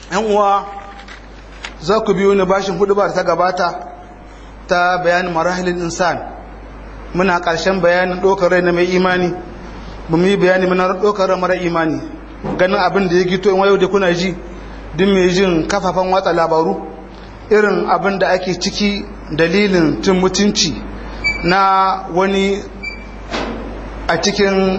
yan uwa za ku biyo ni bashin hudu ba ta gabata ta bayanin marahilin insan muna ƙarshen bayanin ɗaukar rai na mai imani ba mu yi bayani muna ɗaukar rai mara imani ganin abin da ya gito in wayo da kuna ji duk mai jin kafafen watsa labaru irin abin da ake ciki dalilin tun mutunci na wani a cikin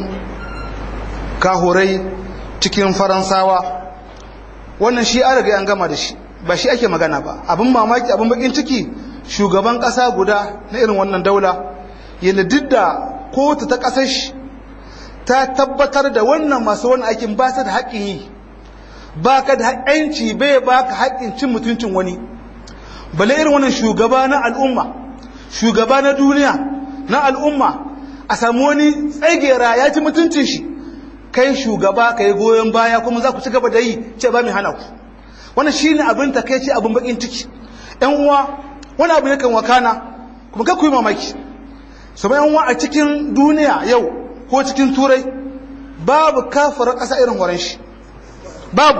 kahurai cikin faransawa wannan shi an riga an gama da shi ba shi ake magana ba abin mamaki abin bakin ciki shugaban kasa guda na irin wannan daula yana duk da kotu ta kasar shi ta tabbatar da wannan masu wani aikin ba su da haƙƙin yi ba ka da haƙƙinci bai ba ka haƙƙin cin mutuncin wani bale irin wannan shugaba na al'umma shugaba na duniya na al'umma a samu wani tsagera ya ci mutuncin shi kai shugaba ka yi goyon baya kuma za ku ci gaba da yi ce ba mai hana ku wannan shi ne abin ta kai ce abin bakin ciki ‘yan uwa wani abu yakan wakana kuma ka kuyi mamaki su ‘yan uwa a cikin duniya yau ko cikin turai babu kafar ƙasa irin horon shi babu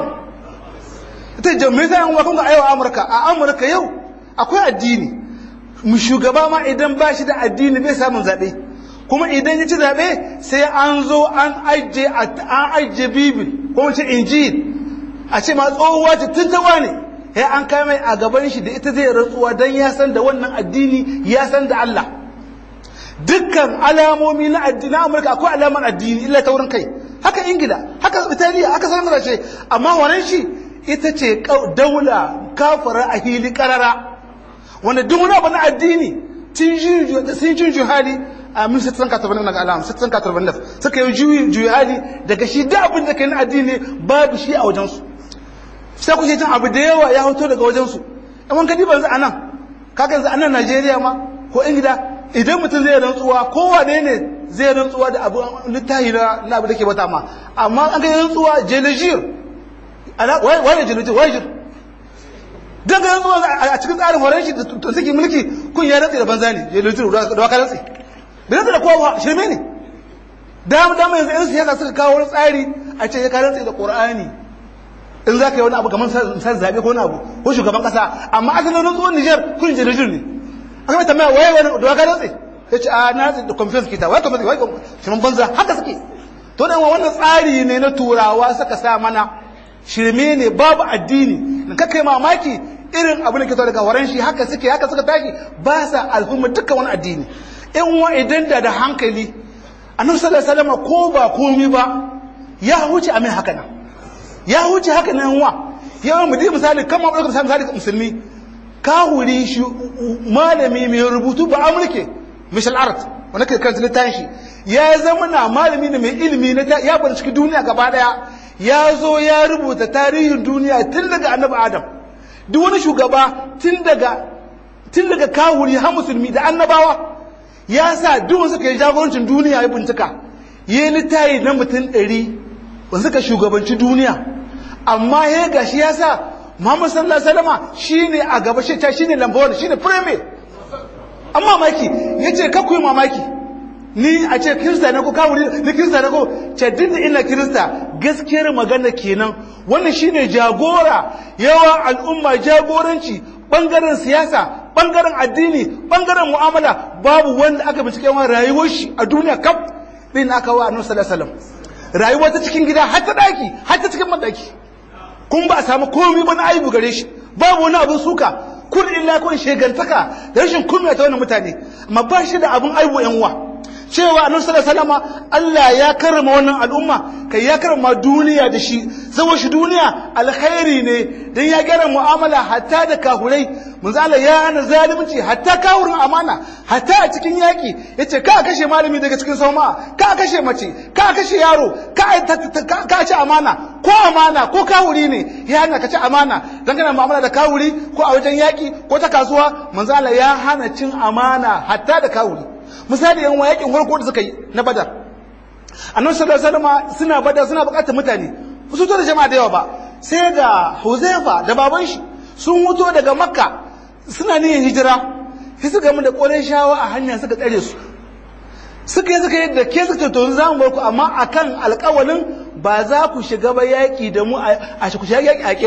ita jami'ai ‘yan uwa kuma a yau amurka a amurka yau akwai addini mu shugaba ma idan ba shi da addini bai samun zaɓe kuma idan ya ci zaɓe sai an zo an ajiye bibil ko wace injil a ce ma tsohuwa ce tuntawa ne ya an kai mai a gaban shi da ita zai rantsuwa don ya san da wannan addini ya san da Allah dukkan alamomi na addini na Amurka akwai alamar addini illa ta wurin kai haka Ingila haka Italiya haka sauran ce amma wannan shi ita ce daula kafara a hili karara wanda duk wani abu na addini sun jin juhali a min sittin katarban na alam sittin katarban naf suka yi juyi juyi hali daga shi da abin da kai na addini babu shi a wajensu sai ku jin abu da yawa ya hoto daga wajensu in wani kadi ban za a nan kaga yanzu a nan najeriya ma ko ingila idan mutum zai rantsuwa kowa ne ne zai rantsuwa da abu littahi na abu da ke bata ma amma an ga rantsuwa jelejir waye jelejir waye jir dan ga rantsuwa a cikin tsarin horon shi da suke mulki kun ya rantsi da banza ne jelejir da waka rantsi bai rantsi da kowa shirme ne dama dama yanzu yan siyasa suka kawo wani tsari a ce ya karantsi da qur'ani in za ka yi wani abu kamar san zaɓe ko wani abu ko shugaban ƙasa amma asalin rantsuwar Nijar kun jirgin ne aka mai tambaya waye wani da waka rantsi ya ce a na da conference kita wai conference wai shirin banza haka suke to dan wannan tsari ne na turawa suka sa mana shirme ne babu addini ka kai mamaki irin abin da ke daga horon shi haka suke haka suka tashi ba sa al'umma dukkan wani addini in wa idan da da hankali annabi sallallahu alaihi wasallam ko ba komi ba ya huce a mai haka nan ya huce haka nan wa yawan mu dai misali kamar ɗaukar misali misali musulmi kahuri shi malami mai rubutu ba amurke michel art wanda ke karanta littafin shi ya zama na malami ne mai ilimi na ya bar cikin duniya gaba daya ya zo ya rubuta tarihin duniya tun daga annabi adam duk wani shugaba tun daga tun daga kahuri har musulmi da annabawa ya sa duk wasu ka yi jagorancin duniya ya bincika yi littayi na mutum ɗari wanda suka shugabanci duniya amma ya gashi ya sa Muhammad sallallahu alaihi wasallam shine a gaba shi ta shine lamba wani shine premier amma mamaki yace ka kuyi mamaki ni a ce kirista ne ko kawuri ni kirista ne ko ce dinda ina kirista gaskiyar magana kenan wannan shine jagora yawa al'umma jagoranci bangaren siyasa bangaren addini bangaren mu'amala babu wanda aka bincike yawan rayuwar shi a duniya kaf din aka wa annabi sallallahu alaihi wasallam rayuwa ta cikin gida har ta daki har ta cikin madaki kun ba a samu komai ba na aibu gare shi babu wani abin suka kun illa kun shegantaka da rashin kunya ta wannan mutane amma ba shi da abin aibu yan uwa cewa annabi sallallahu alaihi wasallam Allah ya karrama wannan al'umma kai ya karrama duniya da shi zama shi duniya alkhairi ne dan ya gyara mu'amala hatta da kahurai manzo Allah ya ana zalunci hatta kahurin amana hatta a cikin yaki yace ka kashe malami daga cikin sauma ka kashe mace ka kashe yaro ka ka ci amana ko amana ko kawuri ne ya hana ka ci amana dan kana mu'amala da kawuri ko a wajen yaki ko ta kasuwa manzo Allah ya hana cin amana hatta da kawuri misali yan yakin farko da suka yi na badar annabi sallallahu alaihi wasallam suna badar suna bukatar mutane su to da jama'a da yawa ba sai da Huzaifa da baban shi sun wuto daga Makka suna niyyar hijira sai suka mu da shawa a hanya suka tsare su suka yi suka yi da ke suka to za mu bar ku amma akan alƙawalin ba za ku shiga ba yaƙi da mu a ku shiga yaƙi a ƙin ba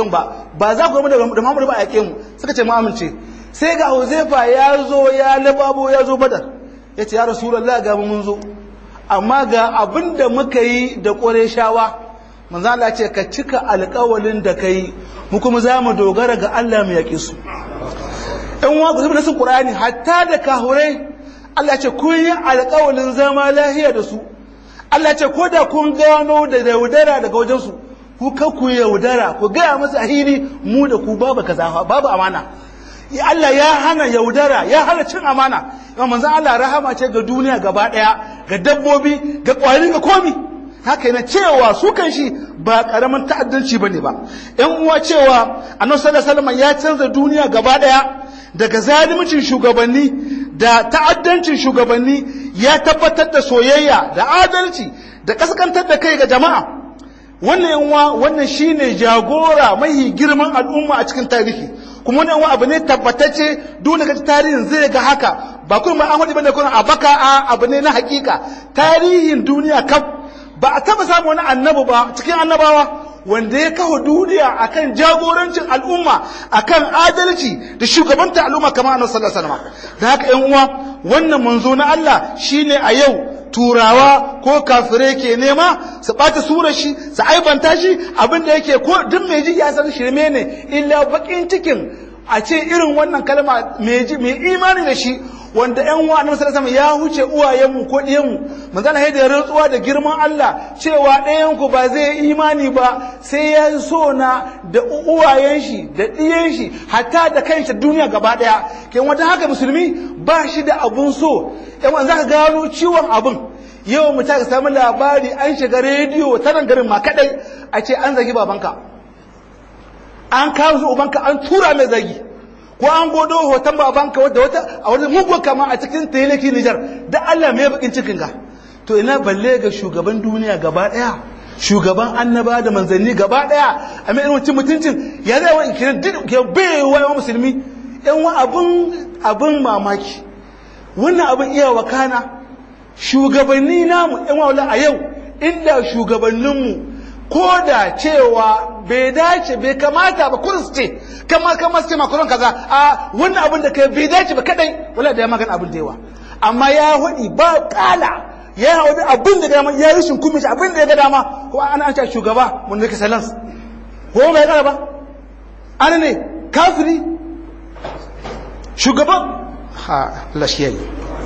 ba za ku gama da Muhammadu ba a yake mu suka ce mu amince sai ga Huzaifa ya zo ya lababo ya zo Badar ya ce ya Rasulullah ga mu mun zo amma ga abin da muka yi da Qurayshawa manzo Allah ce ka cika alƙawalin da kai mu kuma za mu dogara ga Allah mu yaƙi su ɗan wa ku nasin Qur'ani hatta da kahurai Allah ce kun yi alƙawalin zama lahiya da su Allah ce ko da kun gano da yaudara daga wajen su ku ka ku yaudara ku gaya musu a hili mu da ku babu kaza babu amana Allah ya hana yaudara ya hana cin amana amma manzo Allah rahama ce ga duniya gaba daya ga dabbobi ga kwari ga komi haka yana cewa su kan shi ba karamin ta'addanci bane ba ƴan uwa cewa annabi sallallahu alaihi wasallam ya canza duniya gaba daya daga zalimcin shugabanni da ta'addancin shugabanni ya tabbatar da soyayya da adalci da kaskantar da kai ga jama'a wannan yanwa wannan shine jagora mai girman al'umma a cikin tarihi kuma wannan abu ne tabbatacce dole ga tarihin zai ga haka ba kuma an wadi bane kuma a baka a abu ne na hakika tarihin duniya kaf ba a taba samu wani annabi ba cikin annabawa wanda ya kawo duniya akan jagorancin al'umma akan adalci da shugabanta al'umma kamar annabi sallallahu alaihi wasallam da haka ƴan uwa wannan manzo na Allah shine a yau turawa ko kafire ke nema su ɓata surar shi su aibanta shi abin da yake ko duk mai ji ya san shirme ne illa bakin cikin a ce irin wannan kalma mai imani da shi wanda ƴan uwa annabi sallallahu alaihi ya huce uwayenmu ko ɗiyanmu manzon Allah da rantsuwa da girman Allah cewa ɗayan ku ba zai imani ba sai ya so na da uwayen shi da ɗiyan shi hatta da kanshi duniya gaba ɗaya kai wanda haka musulmi ba shi da abun so ƴan uwa zaka gano ciwon abun yau mu ta samu labari an shiga rediyo ta nan garin ma kadai a ce an zagi babanka an kawo su ubanka an tura mai zagi ko an godo hoton babanka wadda wata a wani mugu kama a cikin teleki Nijar da Allah mai bakin cikin ga to ina balle ga shugaban duniya gaba daya shugaban annaba da manzanni gaba daya a mai irin mutuncin ya zai wa ikiran duk ya bai wa musulmi yan wa abun abun mamaki wannan abun iya wakana shugabanni namu yan wa a yau inda shugabanninmu ko da cewa bai dace bai kamata ba kurus ce kama kama su ce makaron kaza a wannan abin da kai bai dace ba kadai wala da ya magana abin da yawa amma ya hudi ba kala ya hudi abin da dama ya rishin kumishi abin da ya ga dama ko ana an ce shugaba mun nake salans ko mai kara ba ana ne kafiri shugaban ha lashiyayi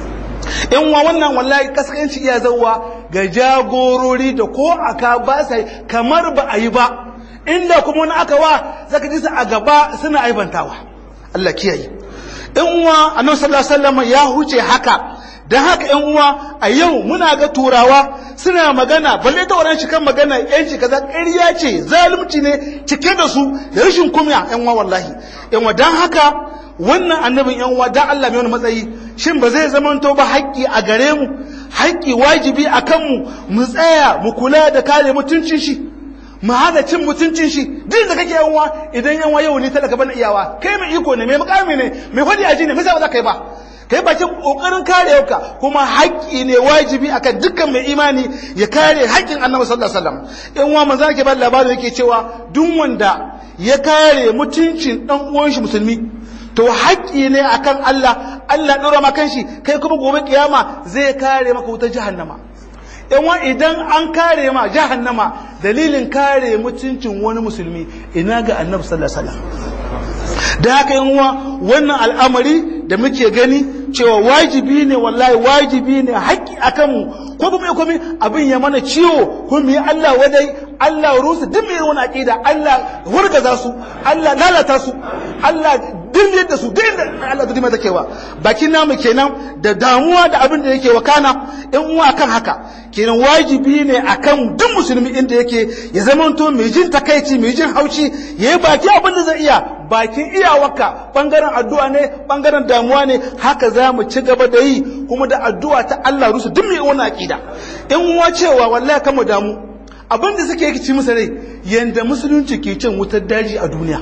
in wa wannan wallahi kaskanci iya zauwa ga jagorori da ko aka ba sai kamar ba a yi ba inda kuma wani aka wa zaka ji su a gaba suna aibantawa Allah kiyaye in uwa annabi sallallahu alaihi wasallam ya huce haka dan haka yan uwa a yau muna ga turawa suna magana balle ta wannan shi kan magana yanci kaza ƙarya ce zalunci ne cike da su da rashin kunya yan uwa wallahi yan uwa dan haka wannan annabin yan uwa dan Allah mai wani matsayi shin ba zai zamanto ba haƙƙi a gare mu haƙƙi wajibi a kanmu mu tsaya mu kula da kare mutuncin shi mu hana cin mutuncin shi duk da kake yanwa idan yanwa yau ni talaka bana iyawa kai mai iko ne mai mukami ne mai fadi aji ne misa ba za ka yi ba kai bakin kokarin kare ka kuma haƙƙi ne wajibi akan dukkan mai imani ya kare haƙƙin annabi sallallahu alaihi wasallam yan uwa manzo yake ba labarin yake cewa duk wanda ya kare mutuncin dan uwan shi musulmi to haƙƙi ne akan Allah Allah ɗora maka shi kai kuma gobe kiyama zai kare maka wutar jahannama yanwa idan an kare ma jahannama dalilin kare mutuncin wani musulmi ina ga annabi sallallahu alaihi wasallam da haka yanwa wannan al'amari da muke gani cewa wajibi ne wallahi wajibi ne haƙƙi akan mu ko kuma komai abin ya mana ciwo ko mu yi Allah wadai Allah rusu duk mai wani aqida Allah hurgaza su Allah lalata su Allah diryar da su duk inda Allah zai mata kewa bakin namu kenan da damuwa da abin da yake wakana in uwa kan haka kenan wajibi ne akan duk musulmi inda yake ya zama to mai jin takaici mai jin haushi yayi baki abin da zai iya bakin iyawarka bangaren addu'a ne bangaren damuwa ne haka za mu ci gaba da yi kuma da addu'a ta Allah rusu duk mai wani aqida in uwa cewa wallahi kama damu abin da suke ci musu rai yanda musulunci ke cin wutar daji a duniya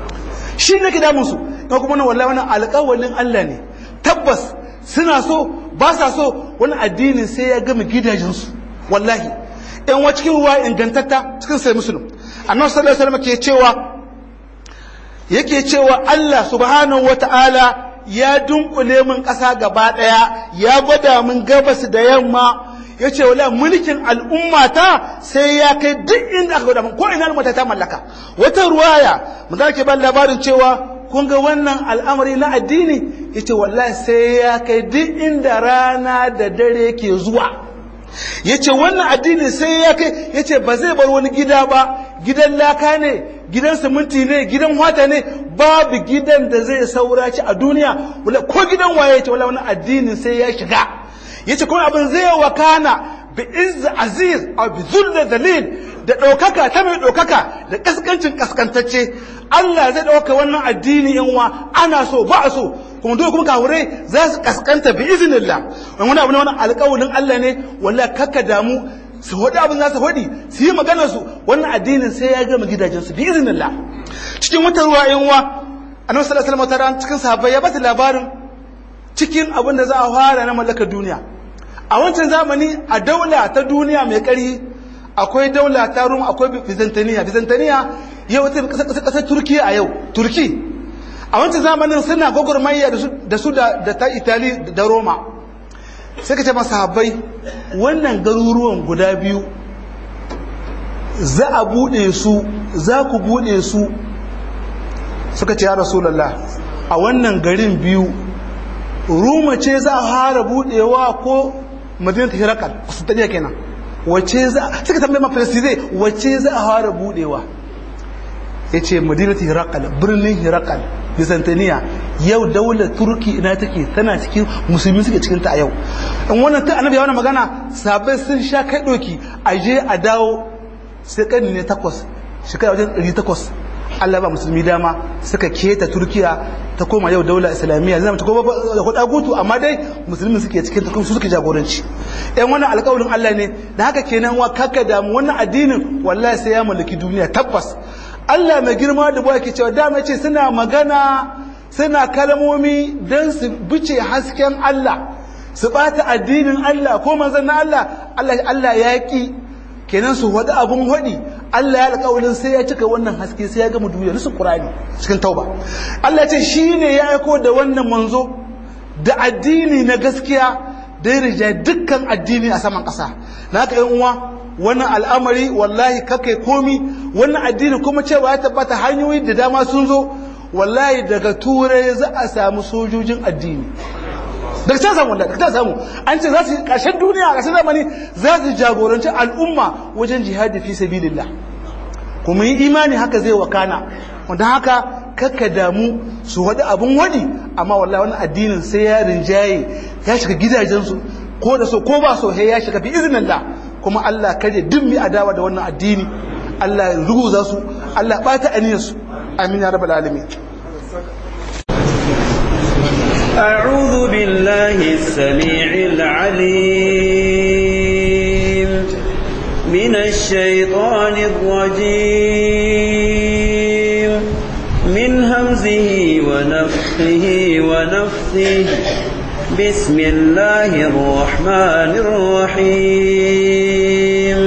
shi ne ke damun su ka kuma wallahi wannan alƙawalin Allah ne tabbas suna so ba sa so wani addinin sai ya gama gidajensu wallahi in wa cikin ruwa ingantatta cikin sai musulun annabi sallallahu alaihi wasallam ke cewa yake cewa Allah subhanahu wata'ala ya dunkule min ƙasa gaba ɗaya ya gwada min gabas da yamma ya ce wala mulkin al'ummata sai ya kai duk inda aka gwada min ko ina al'ummata ta mallaka wata ruwaya mun ke ban labarin cewa kun ga wannan al'amari na addini ya ce wallahi sai ya kai duk inda rana da dare ke zuwa ya ce wannan addini sai ya kai ya ce ba zai bar wani gida ba gidan laka ne gidan siminti ne gidan wata ne babu gidan da zai sauraci a duniya ko gidan waye ya ce wala wani addini sai ya shiga ya ce kuma abin zai wakana bi izz aziz a bi zulda dalil da ɗaukaka ta mai ɗaukaka da ƙasƙancin ƙasƙantacce Allah zai ɗauka wannan addini yan wa ana so ba a so kuma dole kuma kafirai za su ƙasƙanta bi iznillah wani abu ne wani alƙawalin Allah ne wallahi kakka damu su faɗi abin za su faɗi su yi maganar su wannan addinin sai ya gama gidajensu bi iznillah cikin wata ruwa yan wa annabi sallallahu alaihi wasallam cikin sahabbai ya bata labarin cikin abin da za a fara na mallakar duniya a wancan zamani a daula ta duniya mai ƙarfi akwai daula ta rum akwai byzantiniya byzantiniya yau wata ƙasar turkiya a yau turki a wancan zamanin suna gwagwarmayya da su da ta itali da roma sai ka ce masa habbai wannan garuruwan guda biyu za a buɗe su za ku buɗe su suka ce ya rasulallah a wannan garin biyu ruma ce za a fara buɗewa ko madinatu hirakal su tafiya kenan wace za suka tambaye ma zai wace za a fara budewa ya ce madinatu hirakal birnin hirakal byzantiniya yau daular turki ina take tana cikin musulmi suke cikin ta a yau in wannan ta annabi wannan magana sabai sun sha kai doki a je a dawo sai karni ne takwas shekara wajen ɗari takwas Allah ba musulmi dama suka keta Turkiya ta koma yau daula islamiyya zama ta koma da kuɗa gutu amma dai musulmi suke cikin ta su suke jagoranci ɗan wannan alƙawarin Allah ne da haka kenan wa kaka damu wannan addinin wallahi sai ya mallaki duniya tabbas Allah mai girma da buwa ke cewa dama ce suna magana suna kalmomi don su bice hasken Allah su bata addinin Allah ko manzon na Allah Allah ya ki kenan su wada abun hadi Allah ya alƙawarin sai ya cika wannan haske sai ya gama duniya nisu Qur'ani cikin tauba Allah ya ce shine ya aiko da wannan manzo da addini na gaskiya da ya rija dukkan addini a saman ƙasa na haka yan uwa wannan al'amari wallahi kakai komi wannan addini kuma cewa ya tabbata hanyoyi da dama sun zo wallahi daga turai za a samu sojojin addini daga can samu daga can samu an ce za su ƙarshen duniya a ƙarshen zamani za su jagoranci al'umma wajen jihadi fi sabilillah kuma yi imani haka zai wakana wanda haka kakka damu su wadi abun wadi amma wallahi wani addinin sai ya rinjaye ya shiga gidajensu ko da so ko ba so ya shiga bi iznillah kuma Allah kare duk mi adawa da wannan addini Allah ya ruguza su Allah bata aniyar su amin ya rabbal alamin أعوذ بالله السميع العليم من الشيطان الرجيم من همزه ونفخه ونفثه بسم الله الرحمن الرحيم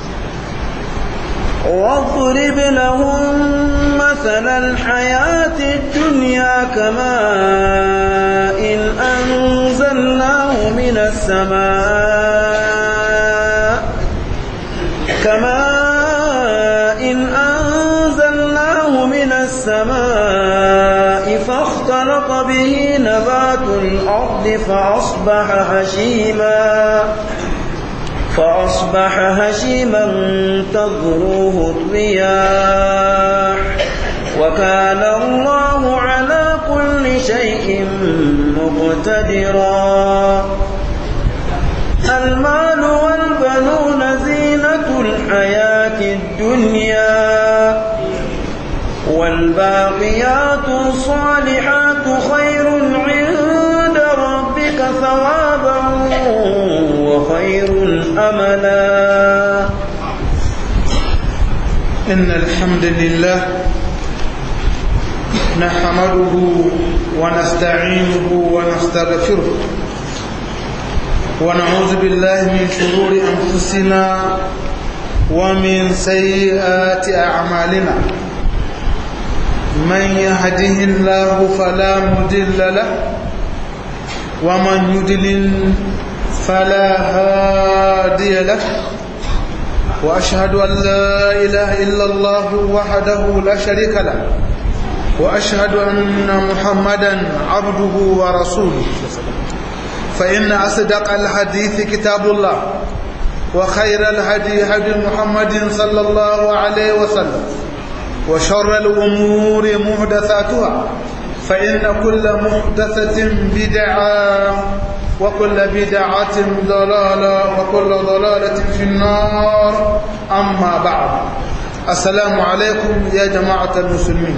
واضرب لهم مثل الحياة الدنيا كماء إن أنزلناه من السماء كماء إن أنزلناه من السماء فاختلط به نبات الأرض فأصبح هشيما فأصبح هشيما تذروه الرياح وكان الله على كل شيء مقتدرا المال والبنون زينة الحياة الدنيا والباقيات الصالحات خير عند ربك ثوابا وخير أملا إن الحمد لله نحمده ونستعينه ونستغفره ونعوذ بالله من شرور أنفسنا ومن سيئات أعمالنا من يهده الله فلا مضل له ومن يضلل فلا هادي له وأشهد أن لا إله إلا الله وحده لا شريك له وأشهد أن محمدا عبده ورسوله فإن أصدق الحديث كتاب الله وخير الهدي هدي محمد صلى الله عليه وسلم وشر الأمور محدثاتها فإن كل محدثة بدعة وكل بدعة ضلالة وكل ضلالة في النار أما بعد السلام عليكم يا جماعة المسلمين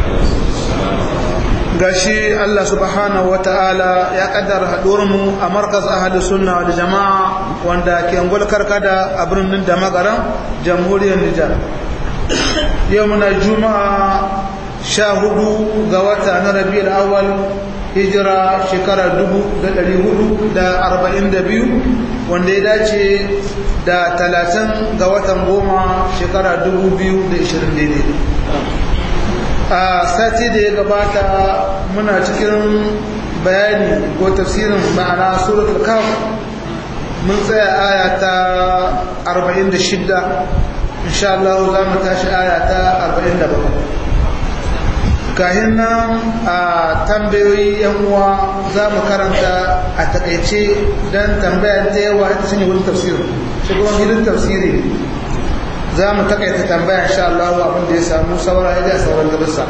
gashi Allah subhanahu wata'ala ya kaddara mu a markaz ahli sunna wal jama'a wanda ke ngol karkada a birnin da magaran jamhuriyar Nijar yau muna juma'a sha hudu ga wata na rabiul awwal hijira shekara dubu da ɗari hudu da arba'in da biyu wanda ya dace da talatin ga watan goma shekara dubu biyu da ishirin daidai a sati da ya gabata muna cikin bayani ko tafsirin ma'ana suratul kaf mun tsaya aya ta 46 insha Allah za mu tashi aya ta 47 kahin nan a tambayoyi yan uwa za mu karanta a takaice don tambayar ta yawa ta sanya wurin tafsirin shi kuma gidan tafsiri za mu takaita tambaya insha Allah abin da ya samu saura ya sauran gabasa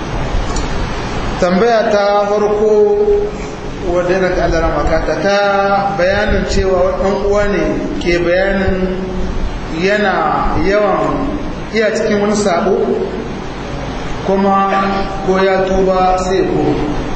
tambaya ta farko wadda yana ta Allah makata ta bayanin cewa ɗan uwa ne ke bayanin yana yawan iya cikin wani sabo kuma ko ya tuba sai ko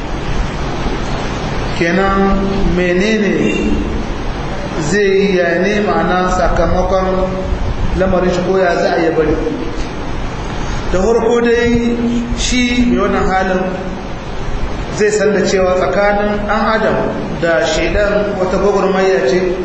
kenan menene zai yi ya ne ma'ana sakamakon lamarin shi koya za a yi bari da harko dai shi mai wannan halin zai san da cewa tsakanin ɗan adam da shaidan wata gwagwarmaya ce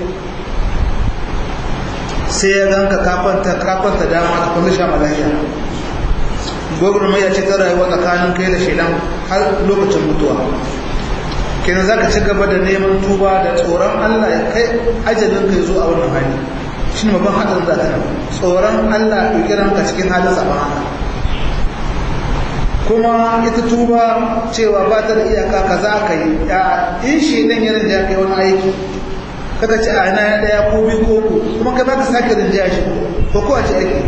sai ya ganka kafanta dama ta kwanzu sha malaya gwagwarmaya ce ta rayuwa tsakanin kai da shaidan har lokacin mutuwa kenan za ka ci gaba da neman tuba da tsoron allah ya kai ajalin kai zuwa wannan hali shi ne babban haɗin za ta tsoron Allah ɗaukiran ka cikin halin zamana kuma ita tuba cewa ba ta da iyaka ka za ka yi in shi ɗan yanin da ya kai wani aiki kaka ce a ina ya ɗaya ko biyu ko ku kuma kai ba ka sake rinjaya shi ko ko a ce aiki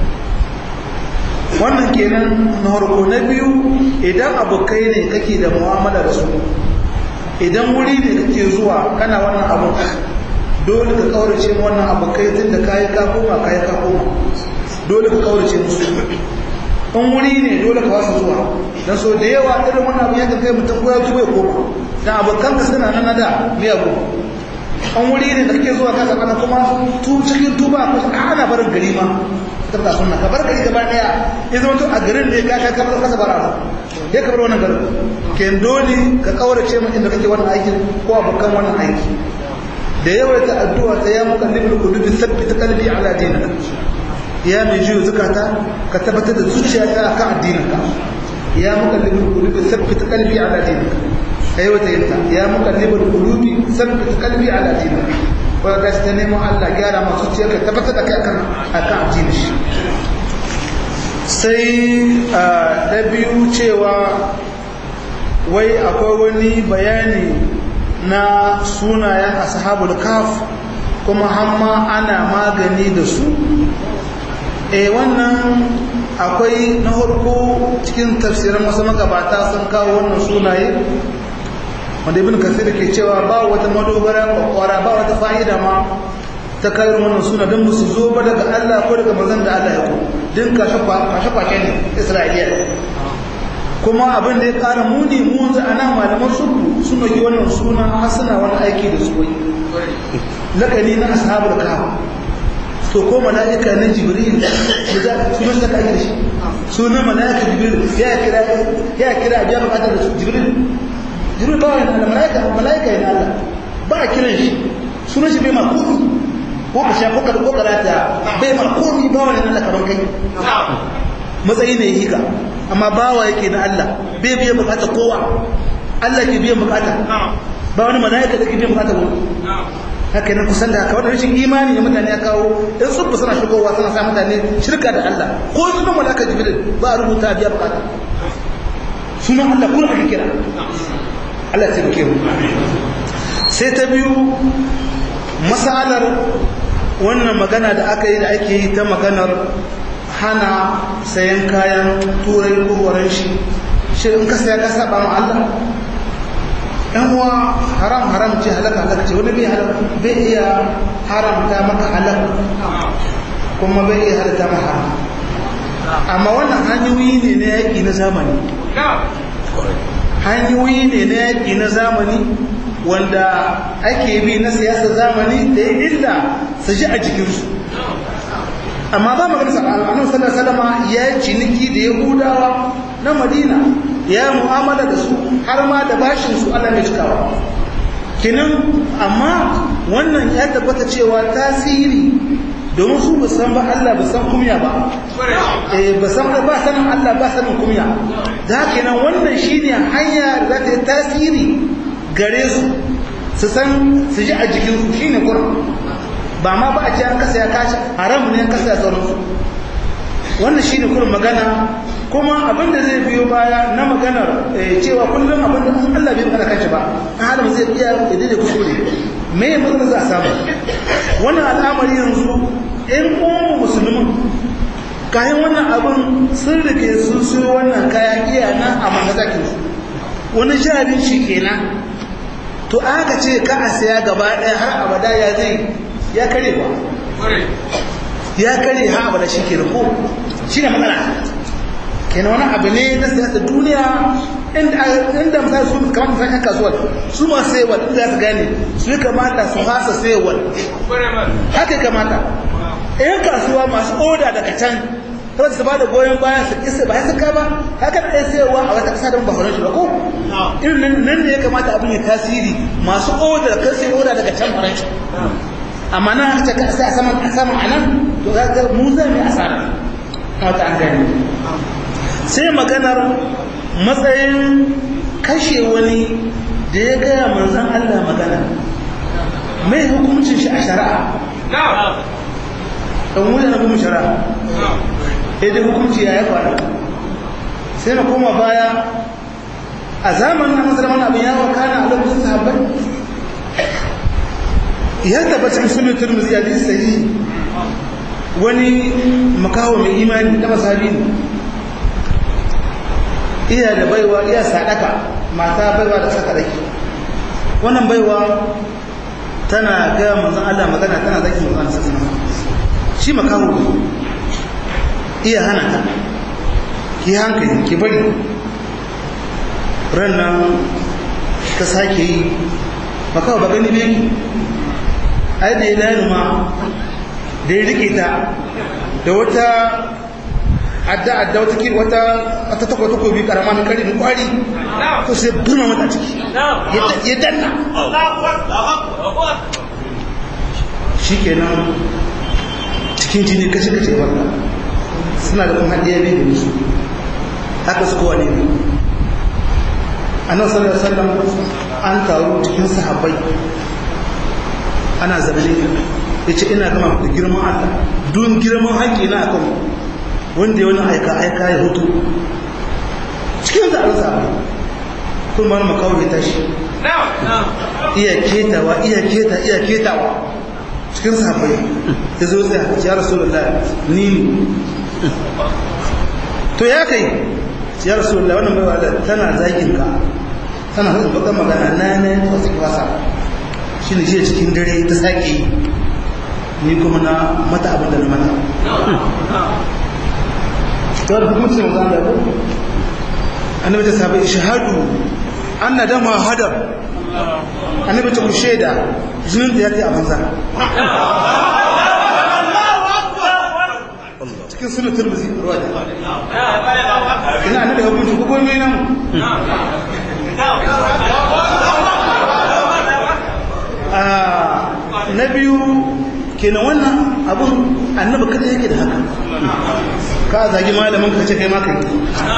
wannan kenan na harko na biyu idan abokai ne kake da mu'amala da su idan wuri ne kake zuwa kana wannan abu dole ka kaurace wannan abu kai tun da kayi ka koma kayi ka koma dole ka kaurace musu in wuri ne dole ka wasu zuwa dan so da yawa irin wannan abu yanka kai mutum ko ya tuba ya koma dan abokan ka suna nan da me abu an wuri ne da kake zuwa ka saka kuma tu cikin tuba ko ana barin gari ma ka da sunna ka bar gari gaba daya ya zama to a garin ne ka ka ka ka bara ya ka bar wannan garin ken dole ka kaurace mu inda kake wannan aikin ko abokan wannan aiki da yawaita addu'a ta ya mukallibul qulubi thabbit qalbi ala dinika ya mai jiyo zakata ka tabbatar da zuciyata akan addininka ya mukallibul qulubi thabbit qalbi ala dinika aiwata yanta ya mukallibul qulubi thabbit qalbi ala dinika ko ka ta nemo Allah gyara ma zuciyarka tabbatar da kai akan akan addinin shi sai da biyu cewa wai akwai wani bayani na sunayen ashabul kaf kuma hamma ana magani da su e wannan akwai na harko cikin tafsirin wasu magabata sun kawo wannan sunaye wanda ibn kasir ke cewa ba wata madogara kwakwara ba wata fa'ida ma ta kayar wannan suna don musu zo ba daga Allah ko daga manzon da Allah ya ko din kashe kwashe ne Isra'iliya kuma abin da ya kara muni mu yanzu ana malaman sulhu sun yi wannan suna har suna wani aiki da su lakani na ashabul kahf to ko mala'ika na jibril da sunan da kake shi sunan mala'ika jibril ya kira ya kira ya bukatar da jibril jibril ba wani mala'ika mala'ika ne Allah ba a kiran shi sunan shi bai ma komi ko ka sha ko ka ko karata bai ma komi ba wani Allah kaman kai matsayi ne hika amma bawa yake na Allah bai biyan bukata kowa Allah ke biyan bukata ba wani mala'ika da ke biyan bukata wani haka ne kusan da haka wannan rashin imani ne mutane ya kawo in tsubba suna shigowa suna sa mutane shirka da Allah ko su nan mala'ika jibril ba a rubuta biya bukata sunan Allah kuma aka kira Allah ta bike mu sai ta biyu masalar wannan magana da aka yi da ake yi ta maganar hana sayan kayan turai ko horon shi shi in ka saya ka saba ma Allah ɗan uwa haram haram ce halaka halaka ce wani bai halaka bai iya haramta maka halaka kuma bai iya halatta maka haram amma wannan hanyoyi ne na yaƙi na zamani hanyoyi ne na yaƙi na zamani wanda ake bi na siyasar zamani da ya illa su ji a jikinsu amma ba magana annabi sallallahu alaihi wasallam ya ciniki da yahudawa na madina ya mu'amala da su har ma da bashin su Allah mai cikawa kinan amma wannan ya tabbata cewa tasiri domin su ba san ba Allah ba san kumya ba eh ba san ba sanin Allah ba sanin kumya da kenan wannan shine hanya da za ta yi tasiri gare su su san su ji a jikin su shine Qur'an ba ma ba a ce an kasa ya kashi haram ne an kasa ya sauransu wannan shi ne kurin magana kuma abinda zai biyo baya na maganar cewa kullum abinda an Allah bai magana kanshi ba an halin zai iya idan da kuskure me ya matsalar za a samu wannan al'amari yanzu in kuma musulmin kayan wannan abin sun rike sun siyo wannan kaya iya nan a mangazakin su wani jabin shi kenan to aka ce ka a saya gaba ɗaya har abada ya zai ya kare ba ya kare ha abu da shi ke ko shi ne matsala kenan wani abu ne na siyasar duniya inda misali su kamar misali yan kasuwar su masu sayarwa inda za su gane su yi kamata su hasa sayarwa haka kamata yan kasuwa masu oda daga can kawai su ba da goyon bayan su isa ba ya saka ba haka da ɗaya sayarwa a wata ƙasa da ba horon shi ba ko irin nan ne ya kamata abin ya tasiri masu oda da kan sai oda daga can horon shi amma nan aka ce sai a saman a saman a nan to za ga mu zai mai asara wata an gani sai maganar matsayin kashe wani da ya gaya manzan Allah magana mai hukuncin shi a shari'a ɗan wuce na kuma shari'a yadda hukunci ya yi faru sai na koma baya a zamanin na musulman abin yawon kana a lokacin sahabbai ya tabbata cikin sunan turmuzi ya ji sahihi wani makaho mai imani da masabi ne iya da baiwa iya sadaka mata baiwa da saka dake wannan baiwa tana ga manzon Allah magana tana zaki manzon sallallahu alaihi shi makaho ne iya hana ta ki hankali ki bari ran nan ta sake yi makaho ba gani ne ai da ya lani ma da ya rike ta da wata adda-adda wata ki wata wata takwa takobi karama mai kari mai kwari ko sai burma mata ciki ya danna shi kenan cikin jini kace-kace wanda suna da kuma haɗiya ne da su haka su kowa ne ne a nan sallar sallar an taru cikin sahabbai ana zaune ya ce ina gama da girman Allah don girman haƙƙi na akan wanda ya wani aika-aika ya hutu cikin da arza kun ba makawo ya tashi iya ketawa iya keta iya ketawa cikin sahabbai ya zo tsaye ya rasu da ni to ya kai ya rasu da wannan baiwa da tana zagin ka tana hukun baka magana na ne wasu kwasa shi ne shi cikin dare ta sake yi ni kuma na mata abin da na mata ta da hukumci mai zan da ku annabi ta sabai shahadu an na dama hadar annabi ta ku shaida jinin da ya ta a banza cikin sunan turmuzi ruwa da ina annabi hukunci ko komai nan na biyu kenan wannan abun annabi kada yake da haka ka zagi malamin ka ce kai ma kai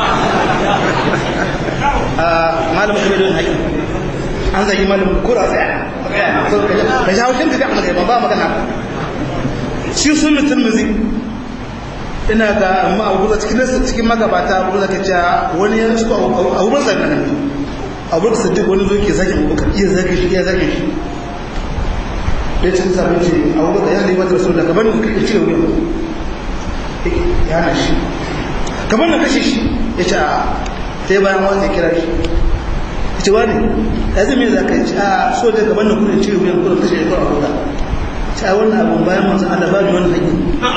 a malamin ka bai don haƙi an zagi malamin kura tsaya ka sha haushin ka ga amma ba ba magana shi sun mutum muzi ina ga amma abu da cikin cikin magabata abu da kace wani ya su abu ba zan nan abu da siddiq wani zo ke zaki abu kan iya zaki shi iya zaki shi da cikin sabon ce abu da ya ne wata rasul da gaban da kake cire wuyan ya na shi gaban da kashe shi ya ce a sai bayan wata kira shi ya ce wani ya zai mai zaka ce a so da gaban da kuna cire wuyan kuna kashe ya kawo abu da ta wannan abun bayan manzan Allah ba ni wani haƙi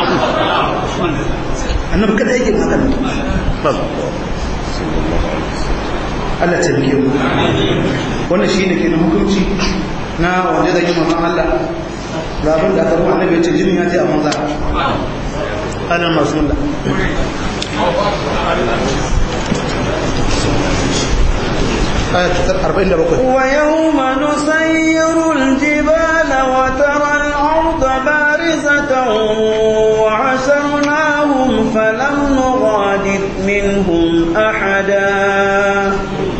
annabi kada yake magana Allah ta biye mu wannan shine kenan hukunci na wanda zai yi manzan Allah ga abin da aka ruwa annabi ya ce jinin ya ce a manzan ana masu mulla ويوم نسير الجبال وترى الأرض بارزة وعشرناهم فلم نغادر منهم أحدا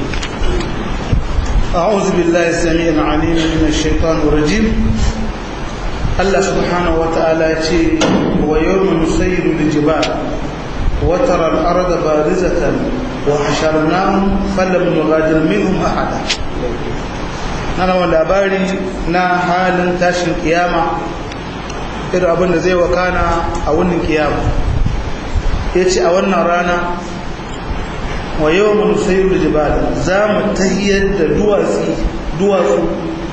أعوذ بالله السميع العليم من الشيطان الرجيم الله سبحانه وتعالى يقول ويوم نسير الجبال وترى الأرض بارزة وحشرناهم فلم نغادر منهم أحدا nana wani labari na halin tashin kiyama irin abin da zai wakana a wannan kiyama ya ce a wannan rana wa yau mun sayi da jibala za mu tahiyar da duwatsu duwatsu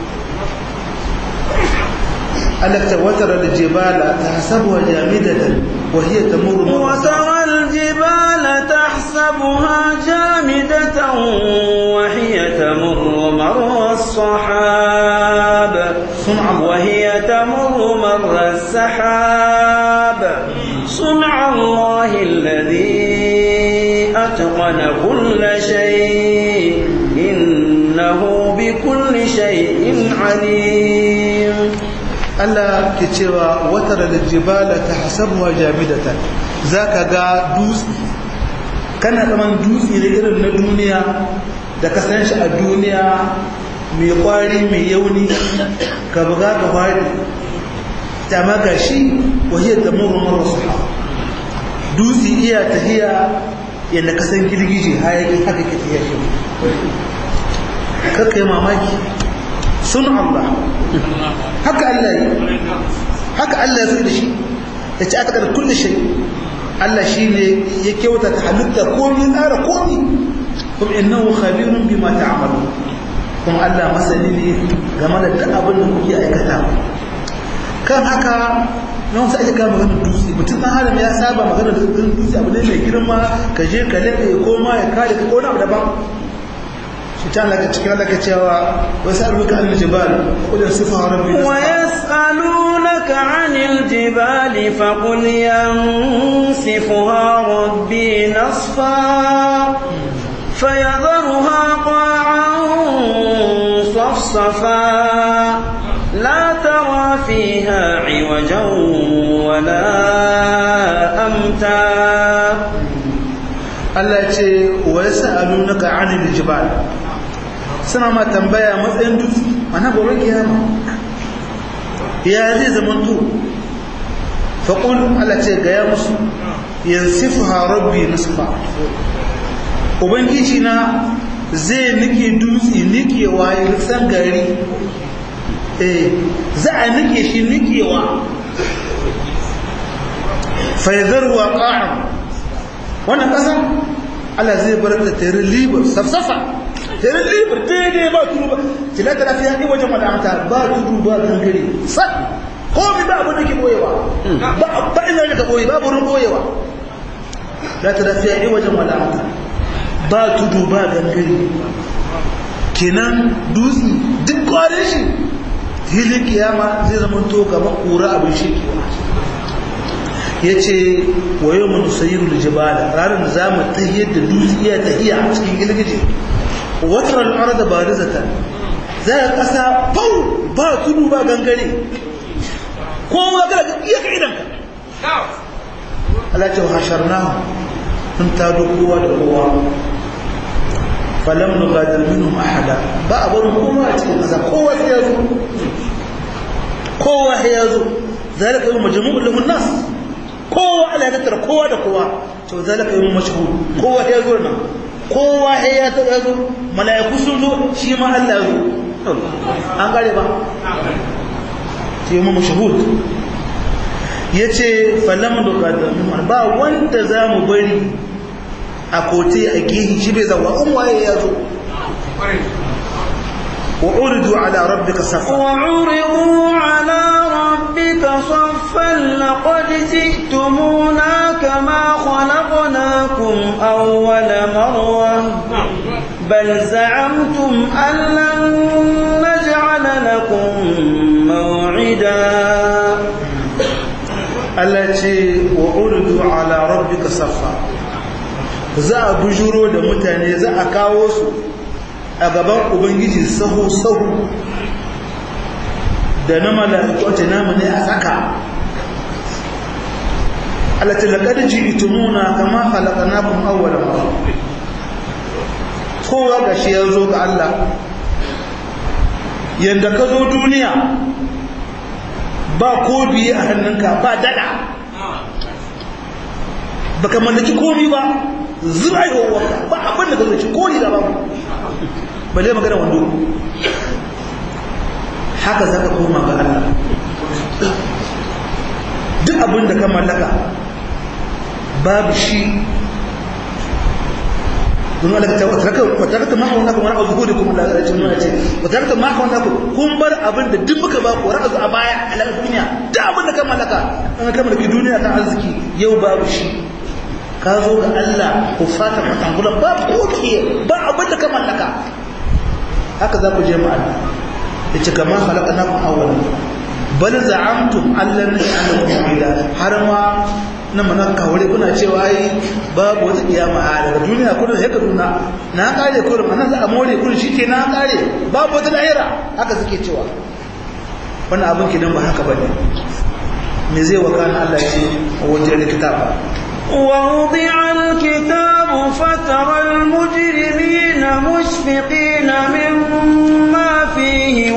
alakta watar da jibala ta hasabuwa jamidatan wahiyar ta murmur وترى الجبال تحسبها جامدة وهي تمر مر الصحاب صنع الله. وهي تمر مر السحاب صنع الله الذي أتقن كل شيء إنه بكل شيء عليم Allah ke cewa watar da jibala ta hasabuwa jamidatan za ka ga dutse kana zaman dutse da irin na duniya da ka san shi a duniya mai kwari mai yauni ka buga ka kwari ta maka shi wahiyar da murmur wasu dutse iya tahiya yadda ka san girgije hayaki haka ke tahiya shi kakka yi mamaki sun Allah haka Allah yi haka Allah ya da shi ya ci aka da kulle shi Allah shi ne ya kyauta ta halitta komi tsara komi kuma innahu khabirun bima ta'malu kuma Allah masani ne game da duk abin da kuke aikata kan haka na wasu ake kama maganar dutse mutum ɗan adam ya saba maganar dutse abu ne mai girma ka je ka laɗe ko ma ya kare ka ko na abu daban shi ta laka cikin laka cewa wasu aluka an jibal kudin sifa rabbi ويسألونك عن الجبال فقل ينسفها ربي نصفا فيذرها قاعا صفصفا لا ترى فيها عوجا ولا أمتا Allah ce wa yas'alunaka 'anil jibal suna ma tambaya matsayin dutse ana gobe kiyama ya zai zama to faqul Allah ce ga ya musu yansifuha rabbi nasfa ubangiji na zai nike dutse nikewa ya san gari eh za a nike shi nikewa fa yadharwa qa'am wannan ƙasa Allah zai bar ta tare libar safsafa tare libar daidai ba tudu ba tilata lafiya ne wajen wadamata ba tudu ba gangare sat komi ba abu da ke boyewa ba ba ina da ka boye ba burin boyewa la ta lafiya ne wajen wadamata ba tudu ba gangare kenan dutse duk kwarin shi filin kiyama zai zama to gaban kura abin shi ya ce wa yau mu nusayiru da jibala ranar da za mu tahiyar da dutsiya tahiya a cikin girgije watar al'ar da ba rizata za a ƙasa fau ba tudu ba gangare ko ma ga iya ka idanka Allah ce hasharnahu mun tado kowa da kowa falam nugadir minhum ahada ba a barin kowa a cikin ƙasa kowa sai ya zo kowa sai ya zo zalika yawm majmu'un lahun nas kowa Allah ya tattara kowa da kowa to zalika yawm mashhur kowa sai ya zo nan kowa sai ya ta ya zo mala'iku sun zo shi ma Allah ya zo an gare ba sai yawm mashhur yace falam nugadir minhum ba wanda zamu bari a kote a gehi shi bai zawa in waye ya zo wa uridu ala rabbika safa وعرضوا على ربك صفا لقد جئتمونا كما خلقناكم أول مرة بل زعمتم أن لن نجعل لكم موعدا Allah ce wa uridu ala rabbika safa za a bujuro da mutane za a kawo su a gaban ubangiji sahu sahu da na mala'iku a namu ne a saka alati laqad ji'tumuna kama khalaqnakum awwala marra kowa gashi ya zo ga Allah yanda ka zo duniya ba ko biye a hannunka ba dada baka mallaki komi ba zurai wanka ba abin da ka zuci ko ni da babu balle magana wando haka zaka koma ga Allah duk abin da ka mallaka babu shi don Allah ta wata wata ma hauna kuma ra'a zuhuri kuma Allah ya ce mun ce wata ma hauna ku kun bar abin da duk muka ba ku ra'a a baya a duniya duk abin da ka mallaka an ka mallaki duniya ta arziki yau babu shi ka zo ga Allah ku fata matangulan ba ko ke ba abin da ka mallaka haka za ku je ma Allah ya ce kamar halakana ku awwal bal za'amtum allan naj'alakum mu'mina har ma na mana kawai kuna cewa ai babu wata kiyama a daga duniya kuna sai ka duna na kare kurum anan za a more kurum shike na kare babu wata lahira haka suke cewa wannan abin kidan ba haka bane me zai wakana Allah ya ce wajen kitab ووضع الكتاب فترى المجرمين مشفقين مما فيه